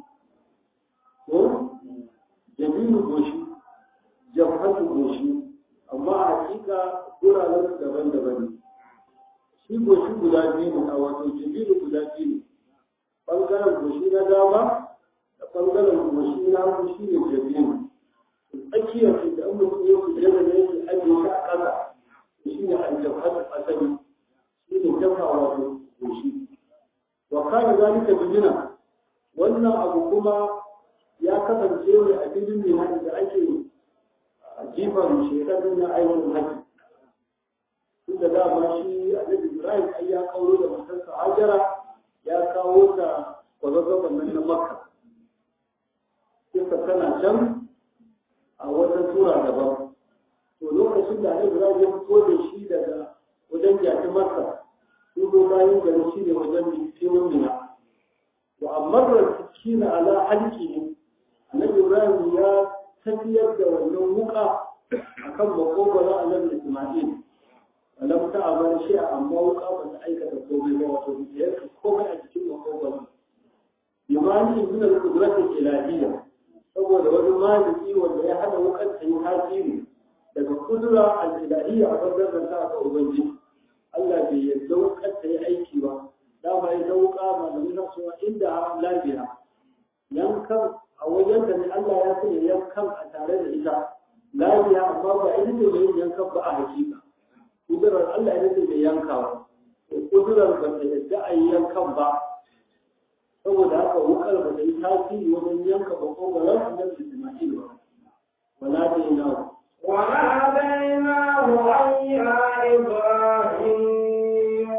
ko jabinu goshi jafatu goshi amma a hakika guraren daban-daban ne shi goshi guda biyu ne a wato jabinu guda biyu ne ɓangaren goshi na dama da ɓangaren goshi na hagu shi ne jabinu tsakiyar shi da an mutum ya fi jama da yake ajiye shi a ƙasa shi ne aljabhatu asali shi ne dafa wato goshi wa kana zalika bijina wannan abu kuma ya kasance ne a filin ne da ake jifan shekarun na aikin haji tun da dama shi annabi ibrahim ai ya kawo da matarsa hajara ya kawo ta kwazazzaban nan na makka kisa tana can a wata tura daban to lokacin da annabi ibrahim ya fito da shi daga wajen jaki masa sun zo bayan gari shi ne wajen filin mina wa amma da kina ala halki annabi ibrahim ya tafiyar da wannan wuka akan makogwara annabi isma'il alam ta abar shi amma wuka ba ta aikata komai ba wato ya komai a cikin makogwara imani min al-qudrat al-ilahiyya saboda wani maliki wanda ya hada wukan ta yi tasiri daga kudura al-ilahiyya a bangaren ta ga ubangiji Allah bai yarda wukan ta yi aiki ba da ba ya wuka malamin na cewa inda lafiya yankan a wajen da ne Allah ya sanya yankan a tare da ita lafiya amma ba ita ce mai yankan ba a hakika kudurar Allah ita ce mai yankawa kudurar ba ta yadda a yi yankan ba saboda haka wukar ba ta yi tasiri wajen yanka ba ko ba ran annabi Isma'il ba wala da yana وناديناه أن يا إبراهيم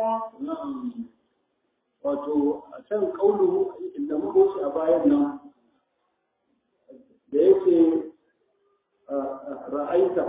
wato a can kaulu inda muka wuce a bayan nan da yake ra'aita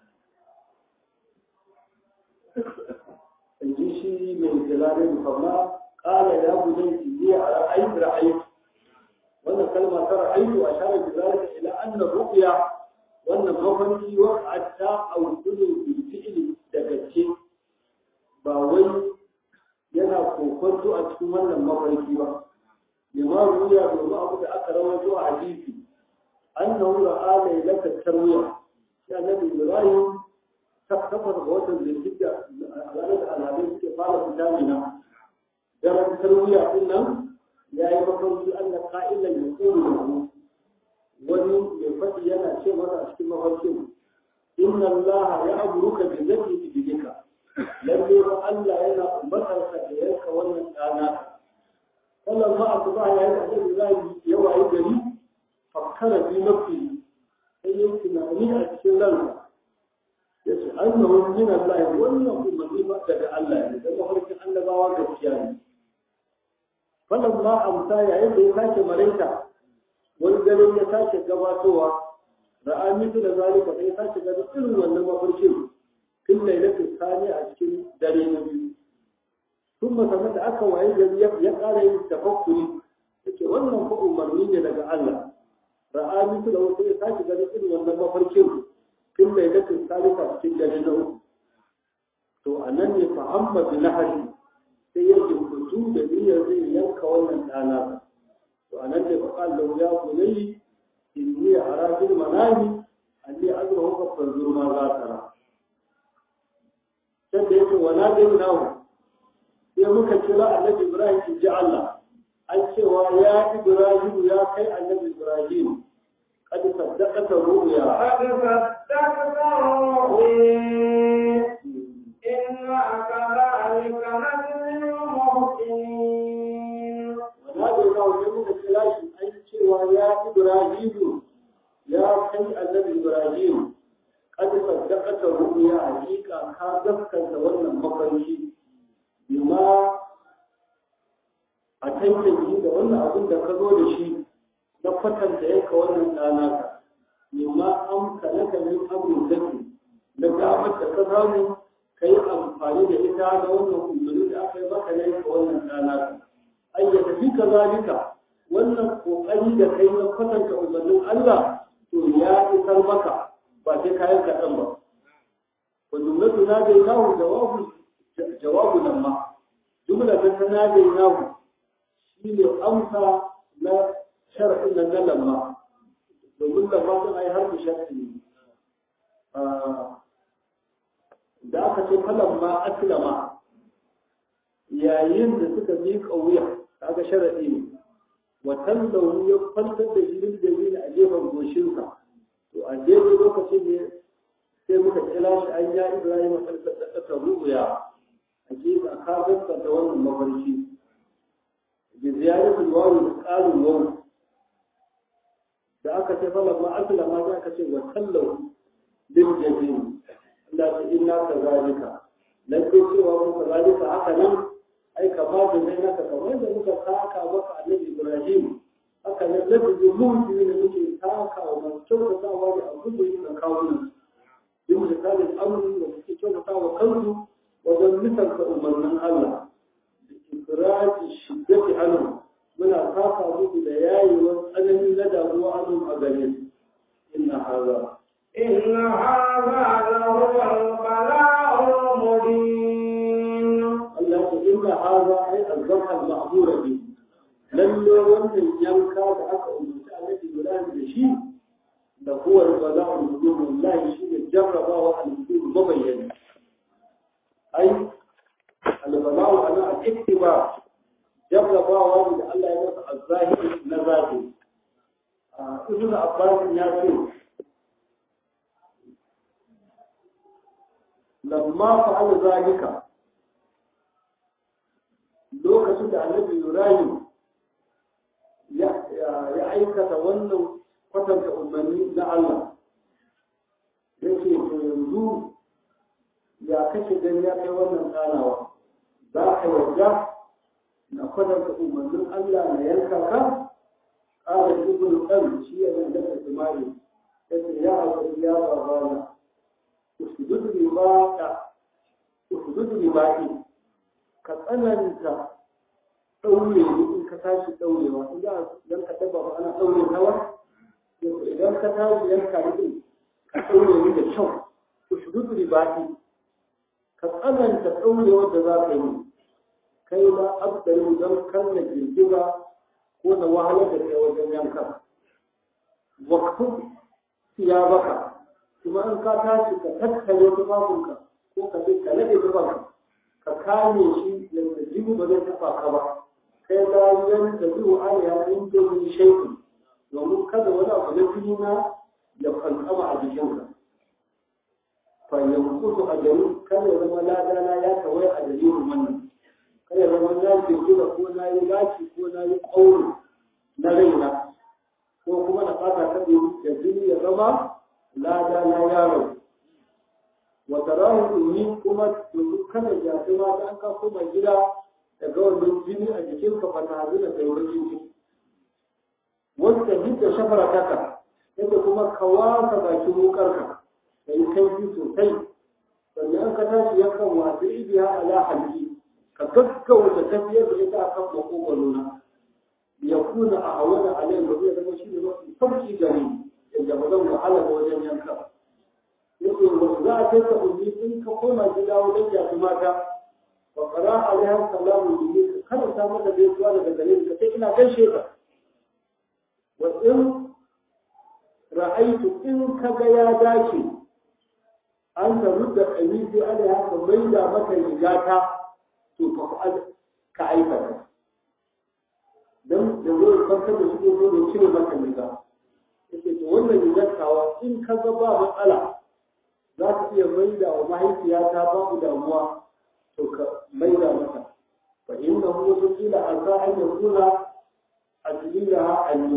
in ji shi mai jalarin fama ƙala ya gudun jiya a ra'ayi ra'ayi wannan kalma ta ra'ayi a share jalarin ila annan ruqya wannan mafarki wa hatta aukudu bil fi'li daga ce ba wai yana kokonto a cikin wannan mafarki ba lima ruya domin abu da aka rawaito a hadisi annahu ra'a lailata tarwiya ya nabi ibrahim takafar ga watan zulhijja a ranar da alhadai suke fara fita mina daren tarwiya din nan ya yi mafarki allah ka'ilan ya kuru da mu wani mai faɗi yana ce masa a cikin mafarkin inna allah ya aburuka bi zati ibidika lalle ba Allah yana umbatar ka da yanka wannan ɗana wannan ma a tuba ya yi da zai ya wayi gari fakkara bi nafi sai yin tunani a cikin ransa ya ce annahu min Allah wannan umarni ba daga Allah ne da mafarkin annabawa gaskiya ne wannan ma amsa yayin da ya sake maraita wani dare ya sake gabatowa ra'a mitu da zalika sai ya sake ganin irin wannan mafarkin sun sannan da aka waye gari ya ƙara yin tafakkuri yake wannan fa umarni ne daga Allah ra'a mutu da wasu ya sake ganin irin wannan mafarkin tun mai dakin salisa cikin dare na uku to a nan ne fa'amma bi nahari sai ya jimkutu da niyyar zai yanka wannan ɗana to a nan ne fa kallahu ya kunayi inni ara bil manami anni azrahu ka fanzur ma za ta ra sai da yake wala dai nawo sai muka kira annabi ibrahim ki ji Allah an cewa ya ibrahim ya kai annabi ibrahim قد صدقت الرؤيا قد صدقت الرؤيا إنا كذلك نجزي المحسنين ونادى الله جميع الكلاش أن cewa ya Ibrahim ya kai annabi Ibrahim قد صدقت الرؤيا حقيقة ka gaskata wannan mafarki bima a tantance da wannan abin da ka zo da shi na kwatanta yanka wannan ɗana ka bima an kalaka min abin zaki na damar da ka samu ka yi amfani da ita da wannan umarni da aka yi maka na yanka wannan ɗana ka ai ya tafi ka zalika wannan kokari da kai na kwatanta umarnin Allah to ya isar maka ba sai kayan kaɗan ba wa jumlatu na dai nahu jawabu jawabu nan ma jumla ta ta na dai nahu shine amsa na shar'in nan na lamma domin lamma sun ai har shar'i ne da aka ce falan ma aslama yayin da suka miƙa wuya kaga sharadi ne watan da ya kwantar da shi da zai a gefen goshinsa to a daidai lokacin ne sai muka kira shi an ya ibrahim a ta rubuya a gefe a kagarsa da wannan mafarki da ziyaratul wawu da ƙarin wawu da aka ce falan ma aslama da aka ce watan lahu bil jazim Allah ta inna ka zalika dan ko cewa mu ka zalika haka nan ai kama da zai naka kamar da muka saka maka annabi Ibrahim haka nan da duk mutum ne muke saka wa masu kyautatawa da abu da yake kawo nan bin misalin amrin da suke kyautata wa kansu wajen misalta umarnin Allah da ikiraji shiddati anhu muna saka muku da yayewar tsanani na damuwa anhu a gare su inna haza إن هذا لهو البلاء المبين Allah ta inna haza ai azzabha al-ma'mura bi lalle wannan yanka da aka umarci Annabi Ibrahim da shi da huwa al-bala'u al-mubin wallahi shi ne jarrabawa al-mubin mabayyani ai al-bala'u ana al-ittiba jarrabawa ne da Allah ya masa az-zahiri na zahiri Ibn Abbas ya ce lamma fa'ala zalika lokacin da annabi Ibrahim ya aikata wannan kwatanta umarni na Allah yake to yanzu ya kashe gani ya kai wannan tsanawa za ka yarda na kwatanta umarnin Allah na yanka ka ƙara ibn ɗan shi ya zan daga jima'i yace ya abu ya babana usudud ribaka usudud ribaki ka tsananta ɗaure ne in ka tashi ɗaurewa in za idan ka dabba ba ana ɗaure hawa idan ka tashi yanka ne ka ɗaure ni da kyau ku shudu ribati ka tsananta ɗaurewar da za ka yi kai ma abdari don kan na girgiza ko na wahalar da kai wajen yanka wakfu ya baka kuma in ka tashi ka tattare tufafinka ko ka bi ka nade tufafinka ka kame shi yadda jini ba zai taɓa ka ba kai la yan da biyu alaiha in da wani shaiku domin kada wani abu na jini na ya kankama a jikinka fa yankusu a gari kada ya zama ladana ya tawaye a dalilin wannan kada ya zama na jirgira ko na yi gashi ko na yi ƙauri na raina ko kuma na fata ta da jini ya zama ladana yaro wata rahu ɗumi kuma yanzu kada ya fi mata an ka koma gida daga wannan jini a jikinka ba ta hadu da taimakon ciki wanda hidda shafara taka yadda kuma ka wasa bakin wukarka da yi kaifi sosai sannan ka tashi yakan wasu ibiya ala halki ka gaggauta tafiyar da ita akan makogwaro na ya kuna a hawana alayhi da zai zama shi ne mafi sauki gari yadda ba zan wahala ba wajen yanka yake wa za a kai ka ummi in ka koma gida wajen yafi mata wa qara alaiha salamu bi ka karanta mata gaisuwa daga gare ka sai ina gaishe ka wa in ra'aitu in ka ga ya dace an ta rudda kamisi alaiha ka maida mata rigata to ka fa'al ka aikata dan da zai farkar da shi ko da cire maka riga yake to wannan rigar tawa in ka ga ba matsala za ka iya maida wa mahaifiyata babu damuwa to ka maida mata fa inna hu yaqila asa an yakuna ajlilaha anni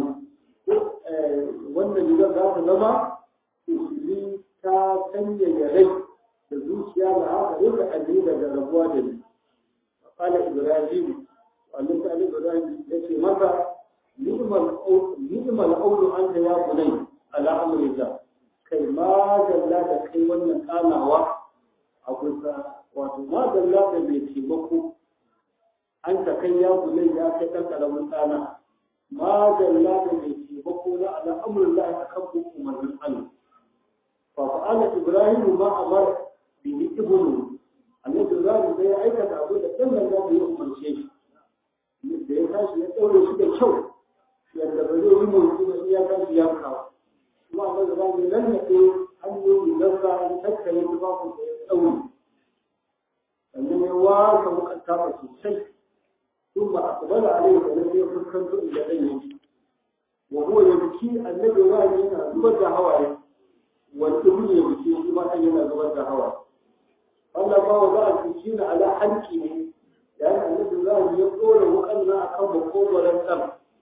wannan rigar za ta zama usuli ta sanya ya rai da zuciya da haka yadda ajlila da rabuwa da ni qala ibrahim wannan ta ibrahim yace masa ni'mal qawlu anta ya bunay ala amrillah kai ma dalla da kai wannan kanawa a kusa wato ma dalla da mai taimako an ta kai ya bunay ya kai dan karamin tsana ma dalla da mai taimako na ala amrillah akan hukumarin Allah fa fa'ala ibrahim ma amara bi ibnu annabi ibrahim sai ya aikata abu da dan nan da ya umarce shi da ya tashi ya daure shi da kyau yadda ba zai yi motsi ba iya kan ya kawo kuma a maza ba mai lallaɓe hanyoyi gasa an tattare tufafin da ya tsawo sannan ya wasa mukan tafa sosai sun ba a tsabala a rai sannan ya fuskanto inda ɗan yake wa huwa ya biki annabi wani yana zubar da hawaye wani ibn ya biki shi ma ɗan yana zubar da hawaye Allah ba wa za a biki na ala hanki ne yayin annabi wani ya tsora wukan na akan makogoron ɗan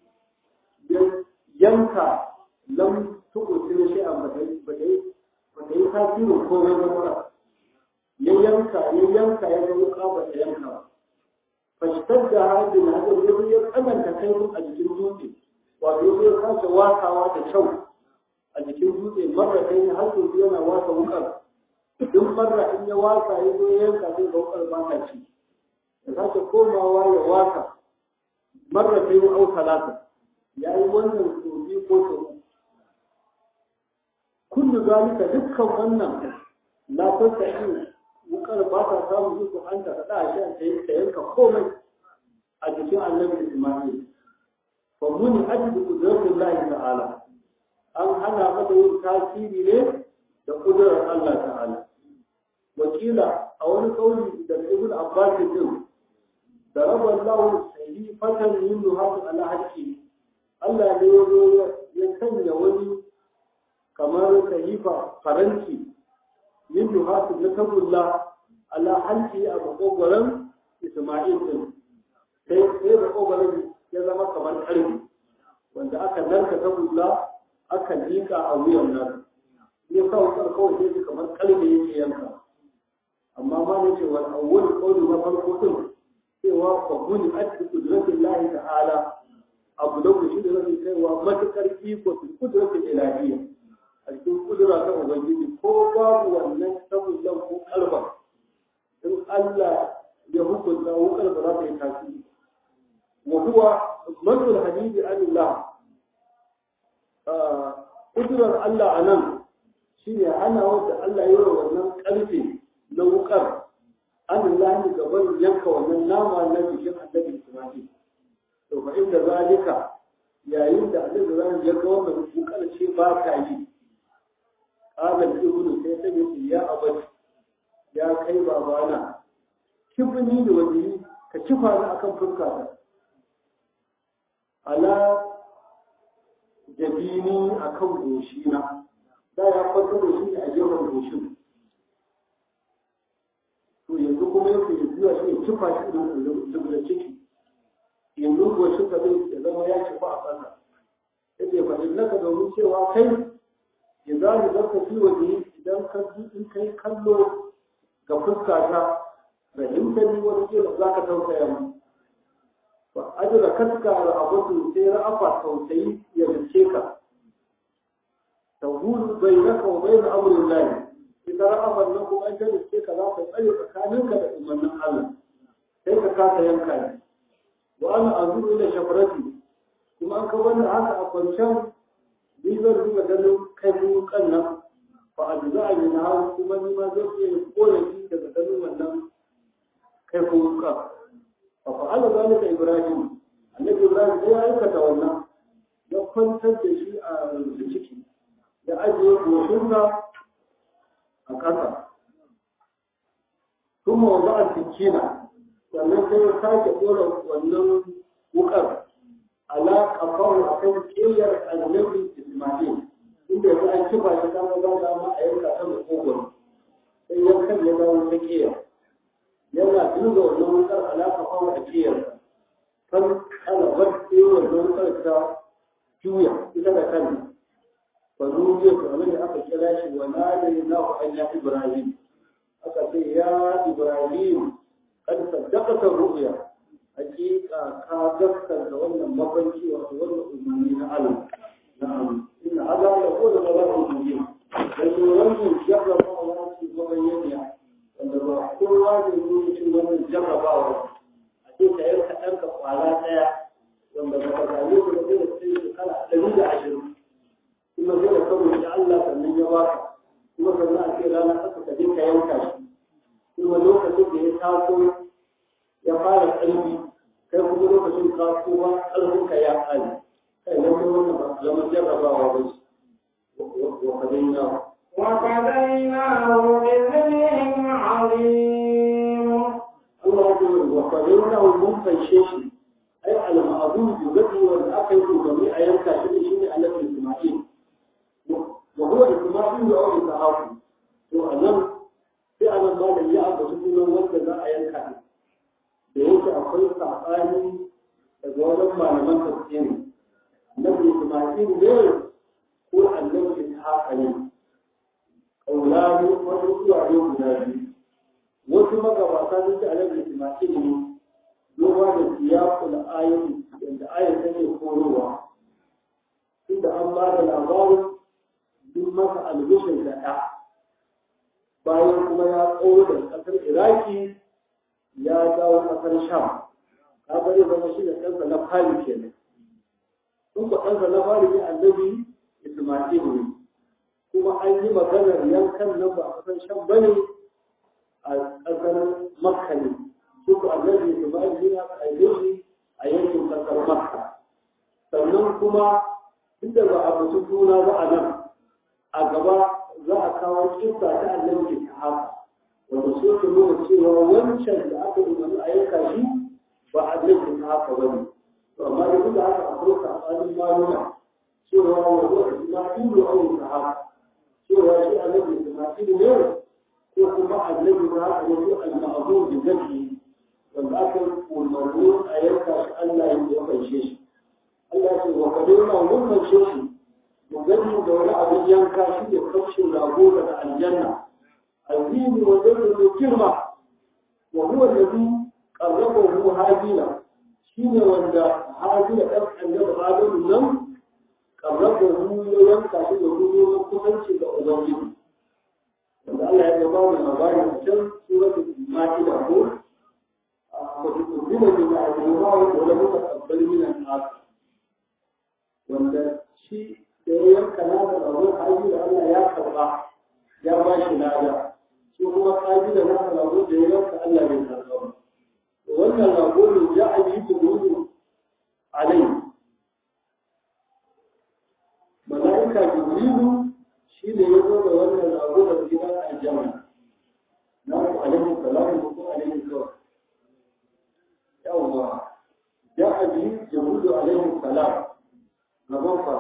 yanka lam tukutir shi a bata yi tasirin komai ba mura ya yanka ya yanka ya ga wuka ba ta yanka ba fashtar da hajji na hajji ya ya tsananta kaifin a jikin dutse wato ya kasa wakawa da kyau a jikin dutse marra kai har yanzu yana wasa wukar duk marra in ya wasa ya zo yanka sai ga wukar ba ta ci ya sake komawa ya wasa marra kai ya au talata ya yi wannan tsofi ko tsoro kullu zalika dukkan wannan la tasai wukar ba ta samu iko an ta da shi an ta yanka komai a jikin annabi Isma'il fa muni ajibu qudratullahi ta'ala an hana mata yin tasiri ne da kudurar Allah ta'ala wakila a wani kauli da Ibn Abbas din da raballahu sahifatan yin nuhatu ala haqqi Allah ne ya zo ya sanya wani kamar sahifa faranti min duhatu na tagulla ala halki a makogoron Isma'il din sai sai makogoron ya zama kamar karfi wanda aka narka tagulla aka lika a wuyan nan ya sa wutar kawai sai kamar karfe yake yanka amma ma ne ce wal awwal qawli na farko din cewa fa buni ati qudratillahi ta'ala abu da ku shi da zai kaiwa matukar iko su kudratin ilahiyya a cikin kudura ta ubangiji ko babu wannan sabullan ko kalba in Allah ya hukunta wukar ba za ta yi tasiri wa huwa manul hadidi anillah kudurar Allah a nan shi ne hana wanda Allah yi wa wannan karfe na wukar anillah ne gaban yanka wannan nama na jikin annabi Isma'il to fa inda zalika yayin da annabi zan ya ga wannan wukar ce ba ka yi qala ibnu sai ta yi ya abadi ya kai babana kibni da wani ka kifa ni akan fuskata ala jabini akan goshina da ya kwanta da shi a gefen goshin to yanzu kuma yake ya zuwa shi ya kifa shi da ciki yanzu goshin ka zai zama ya kifa a ƙasa yake faɗin naka domin cewa kai idan da zaka fi waje idan ka in kai kallo ga fuskata fahimta ni wani kila za ka tausaya mu ba ajira kaska ra'abatu sai ra'afa tausayi ya dace ka tawhulu bainaka wa bain amrin lahi idan ra'afa nan kuma an dace ka za ka tsare tsakaninka da umarnin Allah sai ka yanka ne wa ana azuru ila shafarati kuma an ka wannan haka a kwancen ni zan duba ganin kai kan nan fa adza min ha kuma ni ma zan iya korafi daga ganin wannan kai ka fa fa'ala zalika ibrahim annabi ibrahim sai ya aikata wannan ya kwantar da shi a ciki ya ajiye goshinsa a ƙasa kuma wa ba'a sikina sannan sai ya sake ɗora wannan wukar ala kafaru a kan ƙiyar annabi ismail inda yanzu an kifa shi ta ba da ma a yanka ta da kogon sai yankan ya dawo ta ƙiyar yana duba wannan wukar ala kafaru a ƙiyar kan kalabar sai wannan wukar ta juya ita da kanta fa zuwa to abin da aka kira shi wa nadaynahu an ya ibrahim aka ce ya ibrahim kad saddaqata ru'ya hakika ka gaskata wannan mafarki wato wannan umarni na Allah na'am inna hada la qawlu rabbil mubin dan wannan jarrabawa ce mabayyaniya wanda ba kowa ne ne cikin wannan jarrabawa a ce ka yanka ɗanka kwala ɗaya wanda ba ka same ku da zai da sai kala ɗari da ashirin kuma zai da kawai da Allah sannan ya baka kuma sannan a ce rana ƙasa ka je ka yanka shi kuma lokacin da ya taso ya fara ƙarfi kai kuma lokacin tasowa ƙarfin ka ya ƙare kai nan kuma wannan ba zama jarrabawa ba shi wa kadaina وفديناه بذبح عظيم Allah ya ce wa kadaina mun fanshe shi ai al-ma'bud yugadi wal aqil domin a yanka shi shi ne annabi Isma'il wa huwa Isma'il wa Ishaq to anan sai anan ba da ya aka sunan wanda za a yanka da yake akwai sabani daga wajen malaman tafsiri annabi Isma'il ne ko annabi Ishaq ne kaulani wani zuwa yau guda biyu wasu magabata sun ce annabi Isma'il ne duba da siyakul ayin yadda ayin take korowa inda an ba da labarin duk masa albishin da ɗa bayan kuma ya tsawo da ƙasar iraki ya dawo ƙasar sham ka bari zama shi da ɗansa na fari kenan in ba ɗansa na fari ne annabi isma'il ne kuma an yi maganar yankan nan ba a ƙasar sham ba ne a ƙasar makka ne duk annabi Isma'il ya aike shi a yankin kasar Makka sannan kuma inda ba a mutu suna ba a nan a gaba za a kawo kissa ta annabi Ishaq wanda so ta nuna cewa wancan da aka umarni a yanka shi ba annabi Ishaq ba ne to amma da duk da haka akwai sabanin maluma cewa wa huwa Isma'ilu aw Ishaq cewa shi annabi Isma'il ne ko kuma annabi Ishaq ne ko al-ma'zum bi zakihi wanda aka umarni a yanka shi Allah ya ya fanshe shi Allah ce wa kadina mun fanshe shi mu gani da wani abin yanka shi da kafshin rago daga aljanna azimi wa zai da girma wa huwa alladhi qarrabahu hadina shine wanda hadina dan annabi Adamu nan qarrabahu ya yanka shi da ruwan kusanci ga ubangiji wanda Allah ya ba mu labari a can suratul Ma'idah ko وتقبل من الله ولم تقبل من الناس wanda shi da ya yanka na da rabon haji da Allah ya karba ya ba shi lada shi kuma haji da na rabon da ya yanka Allah bai karba ba wannan rago ne ya aji turudu alai mala'ika jibrilu shi ne ya zo da wannan rago da gidan aljanna na ku alaihi salamu ko alaihi kawai yawwa جاء به جبريل عليه السلام نظفر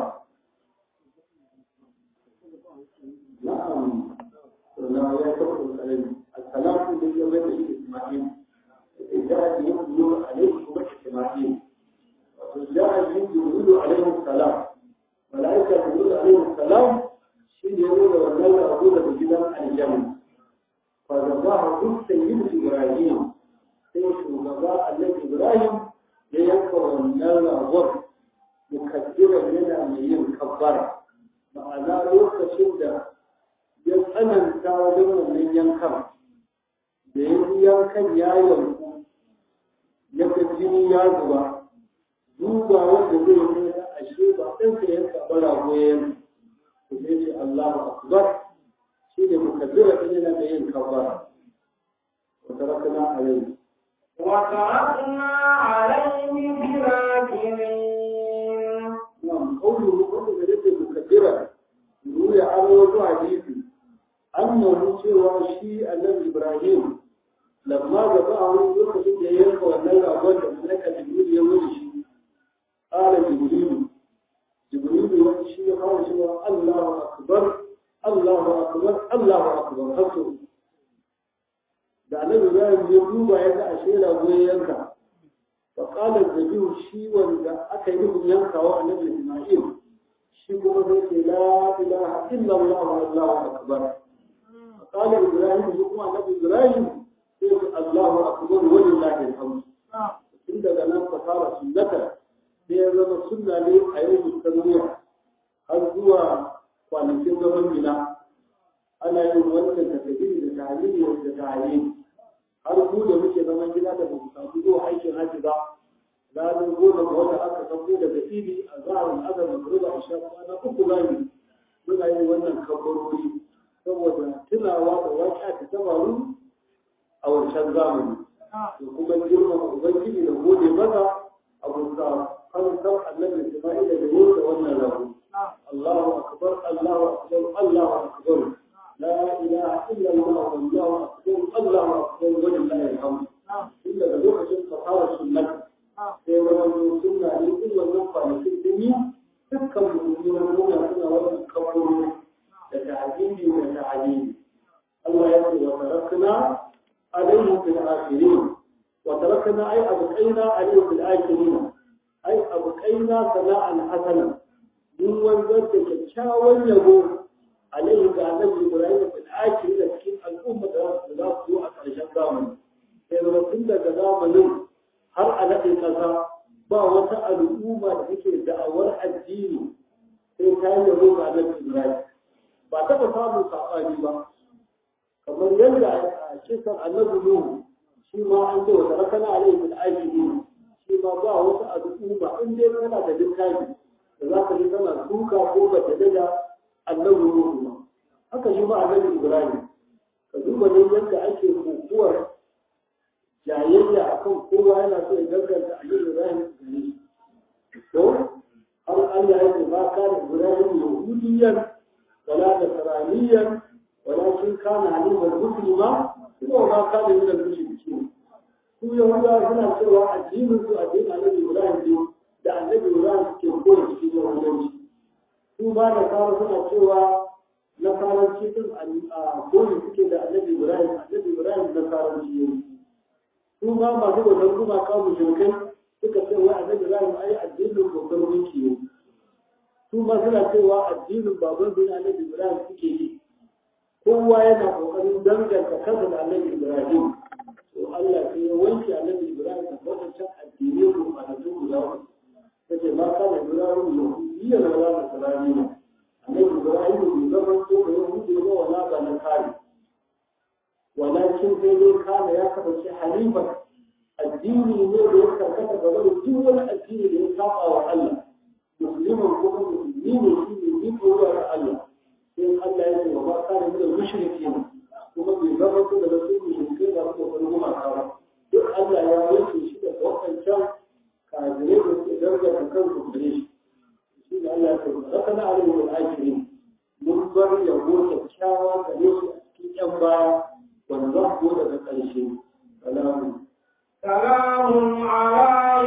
نعم لا يكفر عليه السلام الذي يبين به اسماعيل جاء به جبريل عليه اسماعيل جاء به جبريل عليه السلام ملائكة جبريل عليه السلام شيء يقول والله أقول بجدار الجنة فذباه كل سيد إبراهيم سيد شugaba النبي إبراهيم ya yanka wannan ragon mukaddiran yana mai yin kabbara ma'ana lokacin da ya tsananta wajen wannan yankan da ya yi yankan ya yanku ya ga jini ya zuba duba wanda zai yi na ashe ba ɗan ka yanka ba rago ya yanka to sai ce Allahu akbar shi ne mukaddira ɗin yana da yin kabbara wa tarakna alayhi وتركنا عليه في الآخرين نعم قوله قوله بجد مكبرة يقول عن وضع حديثي أنه سوى شيء النبي إبراهيم لما جاءه يخرج يلقى والنبي أبوه ملك جبريل يقول شيء قال جبريل جبريل يقول شيء قال سوى الله أكبر الله أكبر الله أكبر حسن da annabi Ibrahim ya duba ya ga ashe rago ya yanka فقال الزبير شي wanda aka yi nufin yankawa annabi Isma'il shi kuma zai ce la ilaha illa Allah wallahu akbar قال إبراهيم shi kuma annabi Ibrahim sai ce Allahu akbar walillahi alhamd tun daga nan ka fara sunnata sai ya zama sunna ne a yau musulmiya har zuwa kwanakin zaman mina ana yin wannan takabiri da tahlili da tahlili har mu da muke zaman gida da ba mu samu zuwa aikin hajji ba ranar goma ga wata aka sauko daga idi a zaharin azar da ruba a sha kwana uku zami muna yin wannan kabarori saboda tunawa da waƙa ta tabaru a wancan zamani da kuma girmama ubangiji da gode maza a bisa fansar annabi isma'ila da yau da wannan rabu Allahu akbar Allahu akbar Allahu akbar لا إله إلا الله والله أكبر الله أكبر ولله الحمد إلا بلوحة الفقارة السنة sai wani suna ne in wannan kwanakin sun yi dukkan musulmi muna suna wannan kawarori da ta'adili da ta'adili Allah ya ce wa tarakna alayhi fil akhirin wa tarakna ay abqaina alayhi fil akhirin ay abqaina sana'an hasana mun wanzar da kyakkyawan yabo عليه كأنه إبراهيم في الآخر لكن الأمة لا تسوء عشان زامن إذا كنت زامن har a naɗe ƙasa ba wata al'umma da take da'awar addini sai ta yi yabo ga nan Ibrahim ba taɓa samun saɓani ba kamar yadda a kisan annabi Nuhu shi ma an ce wa tarakana alaihi bil ajili shi ma ba wata al'umma in dai kana da littafi da za ka ji kana duka ko ba ta daga annabi Nuhu ba haka shi ma annabi Ibrahim ka duba ne yadda ake kokuwar jayayya akan kowa yana so ya gaskata annabi Ibrahim gare shi to har Allah ya ce ba kana Ibrahim yahudiyan wala nasraniyan walakin kana halifan muslima kuma ba kana min al-mushrikin su yahudawa suna cewa addinin su addinin annabi Ibrahim ne da annabi Ibrahim ke koyi cikin yahudanci su ba da kawo suna cewa na karanci din a koyi suke da annabi ibrahim annabi ibrahim na karanci yayi su ma masu wajen kuma kawo mushrikai suka ce wai annabi ibrahim ai addinin kokar mulki ne su ma suna cewa addinin baban bin annabi ibrahim suke yi kowa yana kokarin danganta kansa da annabi ibrahim to Allah sai ya wanke annabi ibrahim da wadancan addinai ko annabi guda uku kace ma kana ibrahim yahudiyya na wala nasraniya annabi ibrahim bai zama ko da yahudi ba wala ba na kare walakin sai dai kana ya kasance halifan addini ne da ya karkata gaba da duk wani addini da ya saba wa Allah musulman kuma musulmi ne shi ne ni ko ga Allah sai Allah ya ce wa ma kana min al-mushrikin kuma bai zama ko da su mushrikai da su ko kuma kawa duk Allah ya wanke shi da wakancan kafirai da suke danganta kansu gare shi shi ne Allah ya ce zaka na alaihi wal akhirin mun bar yabo kyakkyawa gare shi a cikin yan baya wanda za ku daga ƙarshe salamu سلام على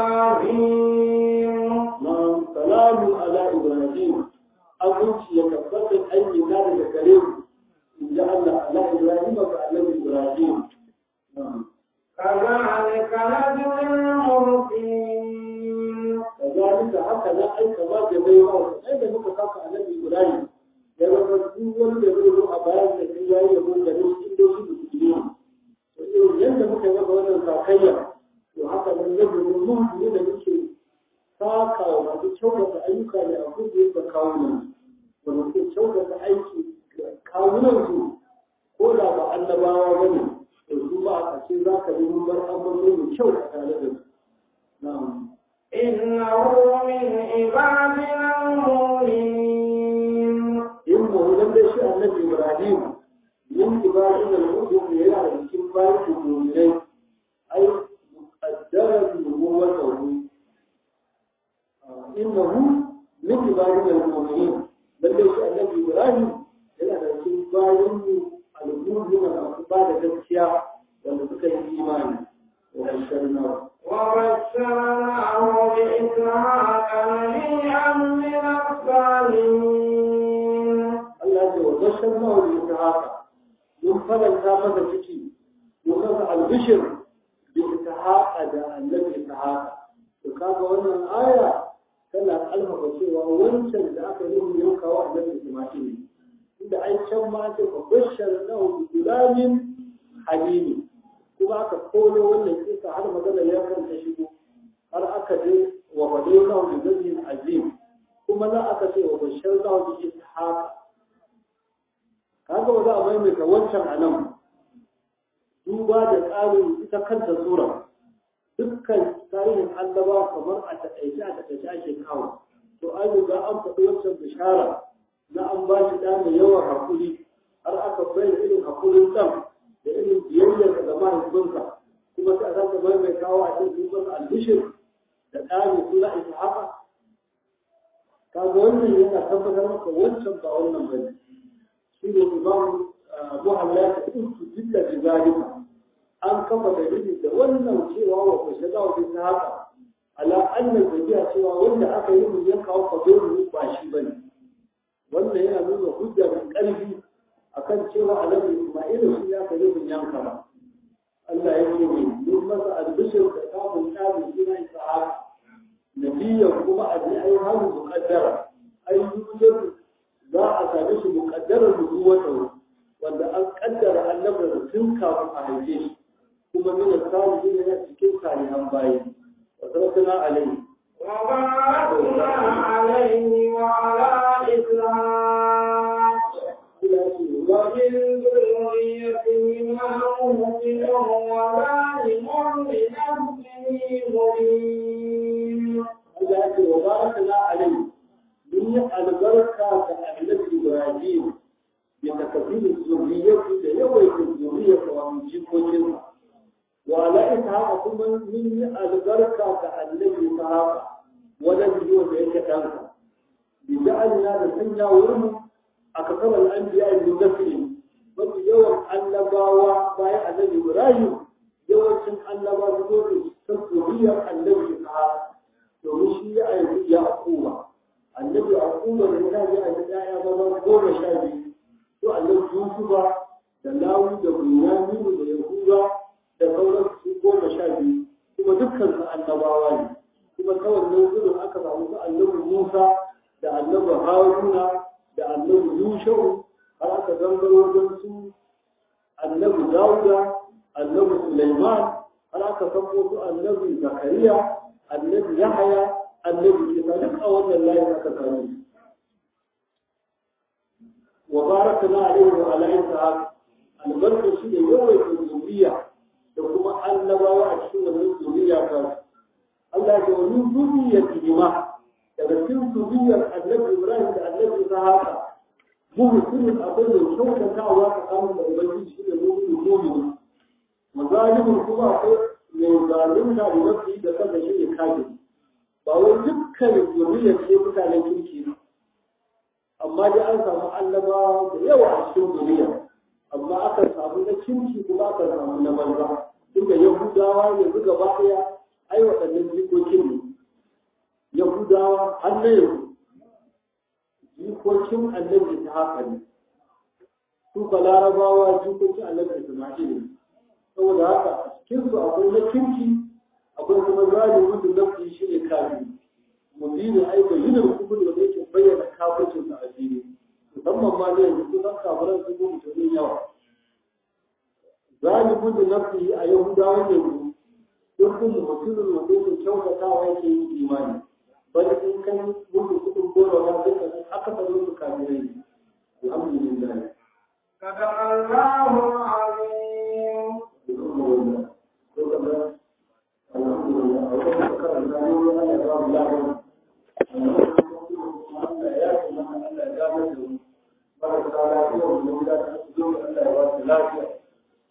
إبراهيم نعم سلام على إبراهيم أبوك يكفت أي نار الكريم إن جعل على إبراهيم فعلى إبراهيم نعم كذلك نجزي المحسنين كذلك هكذا أي كما جزينا أين مكتاك على إبراهيم yana da duk wanda zai zo a bayan da kai yayi yabo da shi inda shi musulmi to irin yadda muka yi maka wannan sakayya to haka nan yadda mun ne da muke saka wa masu kyautata ayyuka ne a kudu da kawunan wanda suke kyautata aiki ga kawunan su ko da ba annabawa ba ne to su ba a ƙarshe za ka yi mun bar ambato mai kyau a tare da su na'am إنه من عبادنا المؤمنين in mu dan da shi annabi Ibrahim min ibadin al-mu'min ne yana da cikin bayan mu'minai ai muqaddaran nubuwwatahu innahu min ibadin al-mu'minin dan da shi annabi Ibrahim yana da cikin bayan al-mu'min da su ba da gaskiya wanda suka yi imani wa basharnahu وبشرناه بإسحاق نبيا من الصالحين Allah ce wa bashar nawa da ita haka mun faranta masa ciki mun masa albishir da ita haka da annabi ita haka to kaga wannan aya tana alfafa cewa wancan da aka yi mun yanka wa annabi Isma'il ne inda ai can ma ce wa bashar nawa bi gulamin halimi kuma aka koyo wannan kisa har magana ya kanta shigo har aka je wa fadainahu bi zajin azim kuma na aka ce wa bashar nawa bi ita haka kaga ba za a maimaita wancan a nan duba da tsarin ita kanta sura dukkan tarihin annaba kamar a taƙaice a taƙaice ake kawo to an riga an faɗi wancan bishara na an ba shi ɗa mai yawan haƙuri har aka bayyana irin haƙurin ɗan da irin biyayyar da mahaifinsa kuma sai a sake maimaitawa a cikin masa albishir da ɗa mai suna ita haka kaga wannan yana tabbatar maka wancan ba wannan bane shi ne imam muhalla ya kuntu jilla bi zalika an kafa dalili da wannan cewa wa ko shaga wa ta haka ala anna zabiya cewa wanda aka yi mun yanka wa kabiru ba shi bane wannan yana nuna hujja da karfi akan cewa annabi Isma'il shi ya kai mun yanka ba Allah ya ce ne mun masa albishir da kafin kafin suna Isa'aka nabiyan kuma a ji ai halu muqaddara ai yujadu za a same shi muƙaddarar nubuwata wanda an ƙaddara annabar tun kafin a haife shi kuma min salihin yana cikin salihan bayi wa tarakna alayhi وباركنا عليه وعلى إسحاق ila shi wa ومن ذريتهما مؤمن وظالم لنفسه مبين Allah ya ce wa barakna alayhi mun yi albarka ga annabi Ibrahim bi takfir zurriyyati da yawaita zurriyyata wa min jikokinsa wa ala ishaqa kuma mun yi albarka ga annabi Ishaqa wajen yiwa da yake ɗansa bi ja'alna da sanya wurin a kasar al'anbiya ibn nasri mafi yawan annabawa bayan annabi Ibrahim yawancin annabawa su zo ta zuriyar annabi Ishaqa domin shi ya aiki ya akuma annabi akuma da ta ji a ɗaya maza goma sha biyu to annabi Yusufa da Lawi da Bunyaminu da Yahuda da sauran su goma sha biyu kuma dukkan su annabawa ne kuma ta wannan gudun aka samu su annabi Musa da annabi Haruna da annabi Yushau har aka gangaro wajen su annabi Dawuda annabi Sulaiman har aka sako su annabi Zakariya annabi Yahaya annabi Isa duk a wannan layin aka same su wa barakna alaihi wa ala ishaq albarka shi ne yawaita zuriya da kuma annabawa a cikin wannan zuriya ta Allah ya ce wa min zuriyatihi ma daga cikin zuriyar annabi Ibrahim da annabi Ishaq muhsinin abin da kyautatawa tsakanin da ubangiji shi ne mu'minin mu'minin wa zalimin kuma akwai mai zalunta da nafi da kansa shi ne kafin ba wai dukkan zuriyar ce mutanen kirki ba amma dai an samu annabawa da yawa a cikin duniya amma aka samu na kirki kuma aka samu na banza inda yahudawa yanzu gaba ɗaya ai waɗannan jikokin ne yahudawa har na yanzu jikokin annabi ta haka ne su ba larabawa jikokin annabi isma'il ne saboda haka a cikinsu akwai na kirki akwai kuma zalimin da nafi shi ne kafin mubinin ai bayyana kubur da yake bayyana kafircin sa a fili musamman ma da yanzu kusan kafiran su gudu ta yawa zalimin da nafi a yahudawan yanzu duk kuma mutumin da yake kyautatawa yake yi imani bari in kan gudu kudin goro na duka su aka faru su kafirai ne alhamdulillah صدق الله العظيم alhamdulillah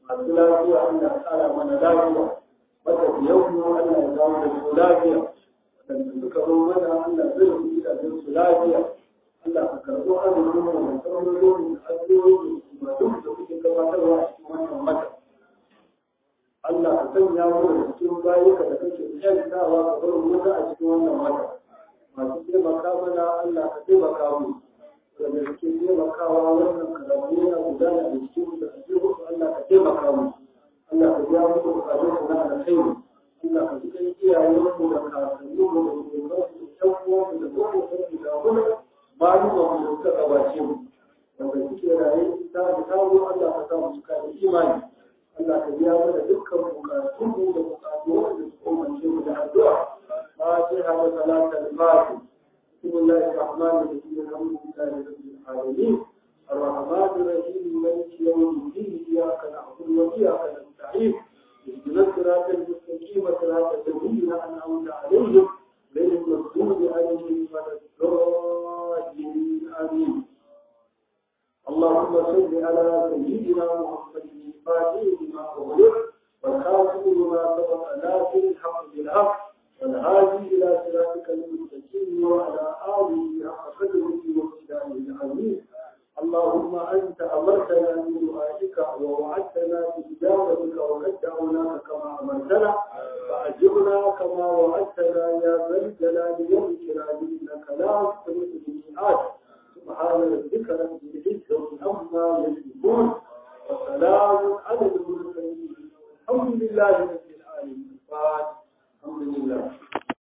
masu lafiya Allah ya kara mana lafiya matafiyan mu Allah ya dawo da su lafiya wadanda suka zo mana Allah zai yi gidajen su lafiya Allah ka karɓo azumin mu da sauran da addu'o'i da duk da kuke gabatarwa a cikin wannan mata Allah ka sanya mu da cikin bayuka da kake kyantawa ka bar wuta a cikin wannan mata masu taimaka mana Allah ka taimaka mu wanda suke taimakawa wannan karatu yana gudana da cikin da ake musu Allah ka taimaka mu Allah ka biya musu bukatun su na alkhairi Allah ka ji kan iyayen mu da kakanni mu da shugaban su da ƴan uwan mu da kowa da da kuma malumma mu da suka gabace mu wanda suke raye ta da tawo Allah ka sa mu cika da imani Allah ka biya mana dukkan bukatun mu da bukatu wanda su umarce mu da addu'a fatiha wa salatul fatiha بسم الله الرحمن الرحيم الحمد لله رب العالمين الرحمن الرحيم مالك يوم الدين اياك نعبد واياك نستعين اهدنا الصراط المستقيم صراط الذين انعمت عليهم غير المغضوب عليهم ولا الضالين امين اللهم صل على سيدنا محمد الفاتح لما اغلق والخاتم لما سبق ناصر الحق بالحق والهادي إلى صراطك المستقيم وعلى آله حق قدره وابتدائه العظيم اللهم أنت أمرتنا بدعائك ووعدتنا بإجابتك وقد دعوناك كما أمرتنا فأجبنا كما وعدتنا يا ذا الجلال والإكرام إنك لا تخلف الميعاد سبحان ربك رب العزة عما يصفون وسلام على المرسلين الحمد لله رب العالمين الحمد لله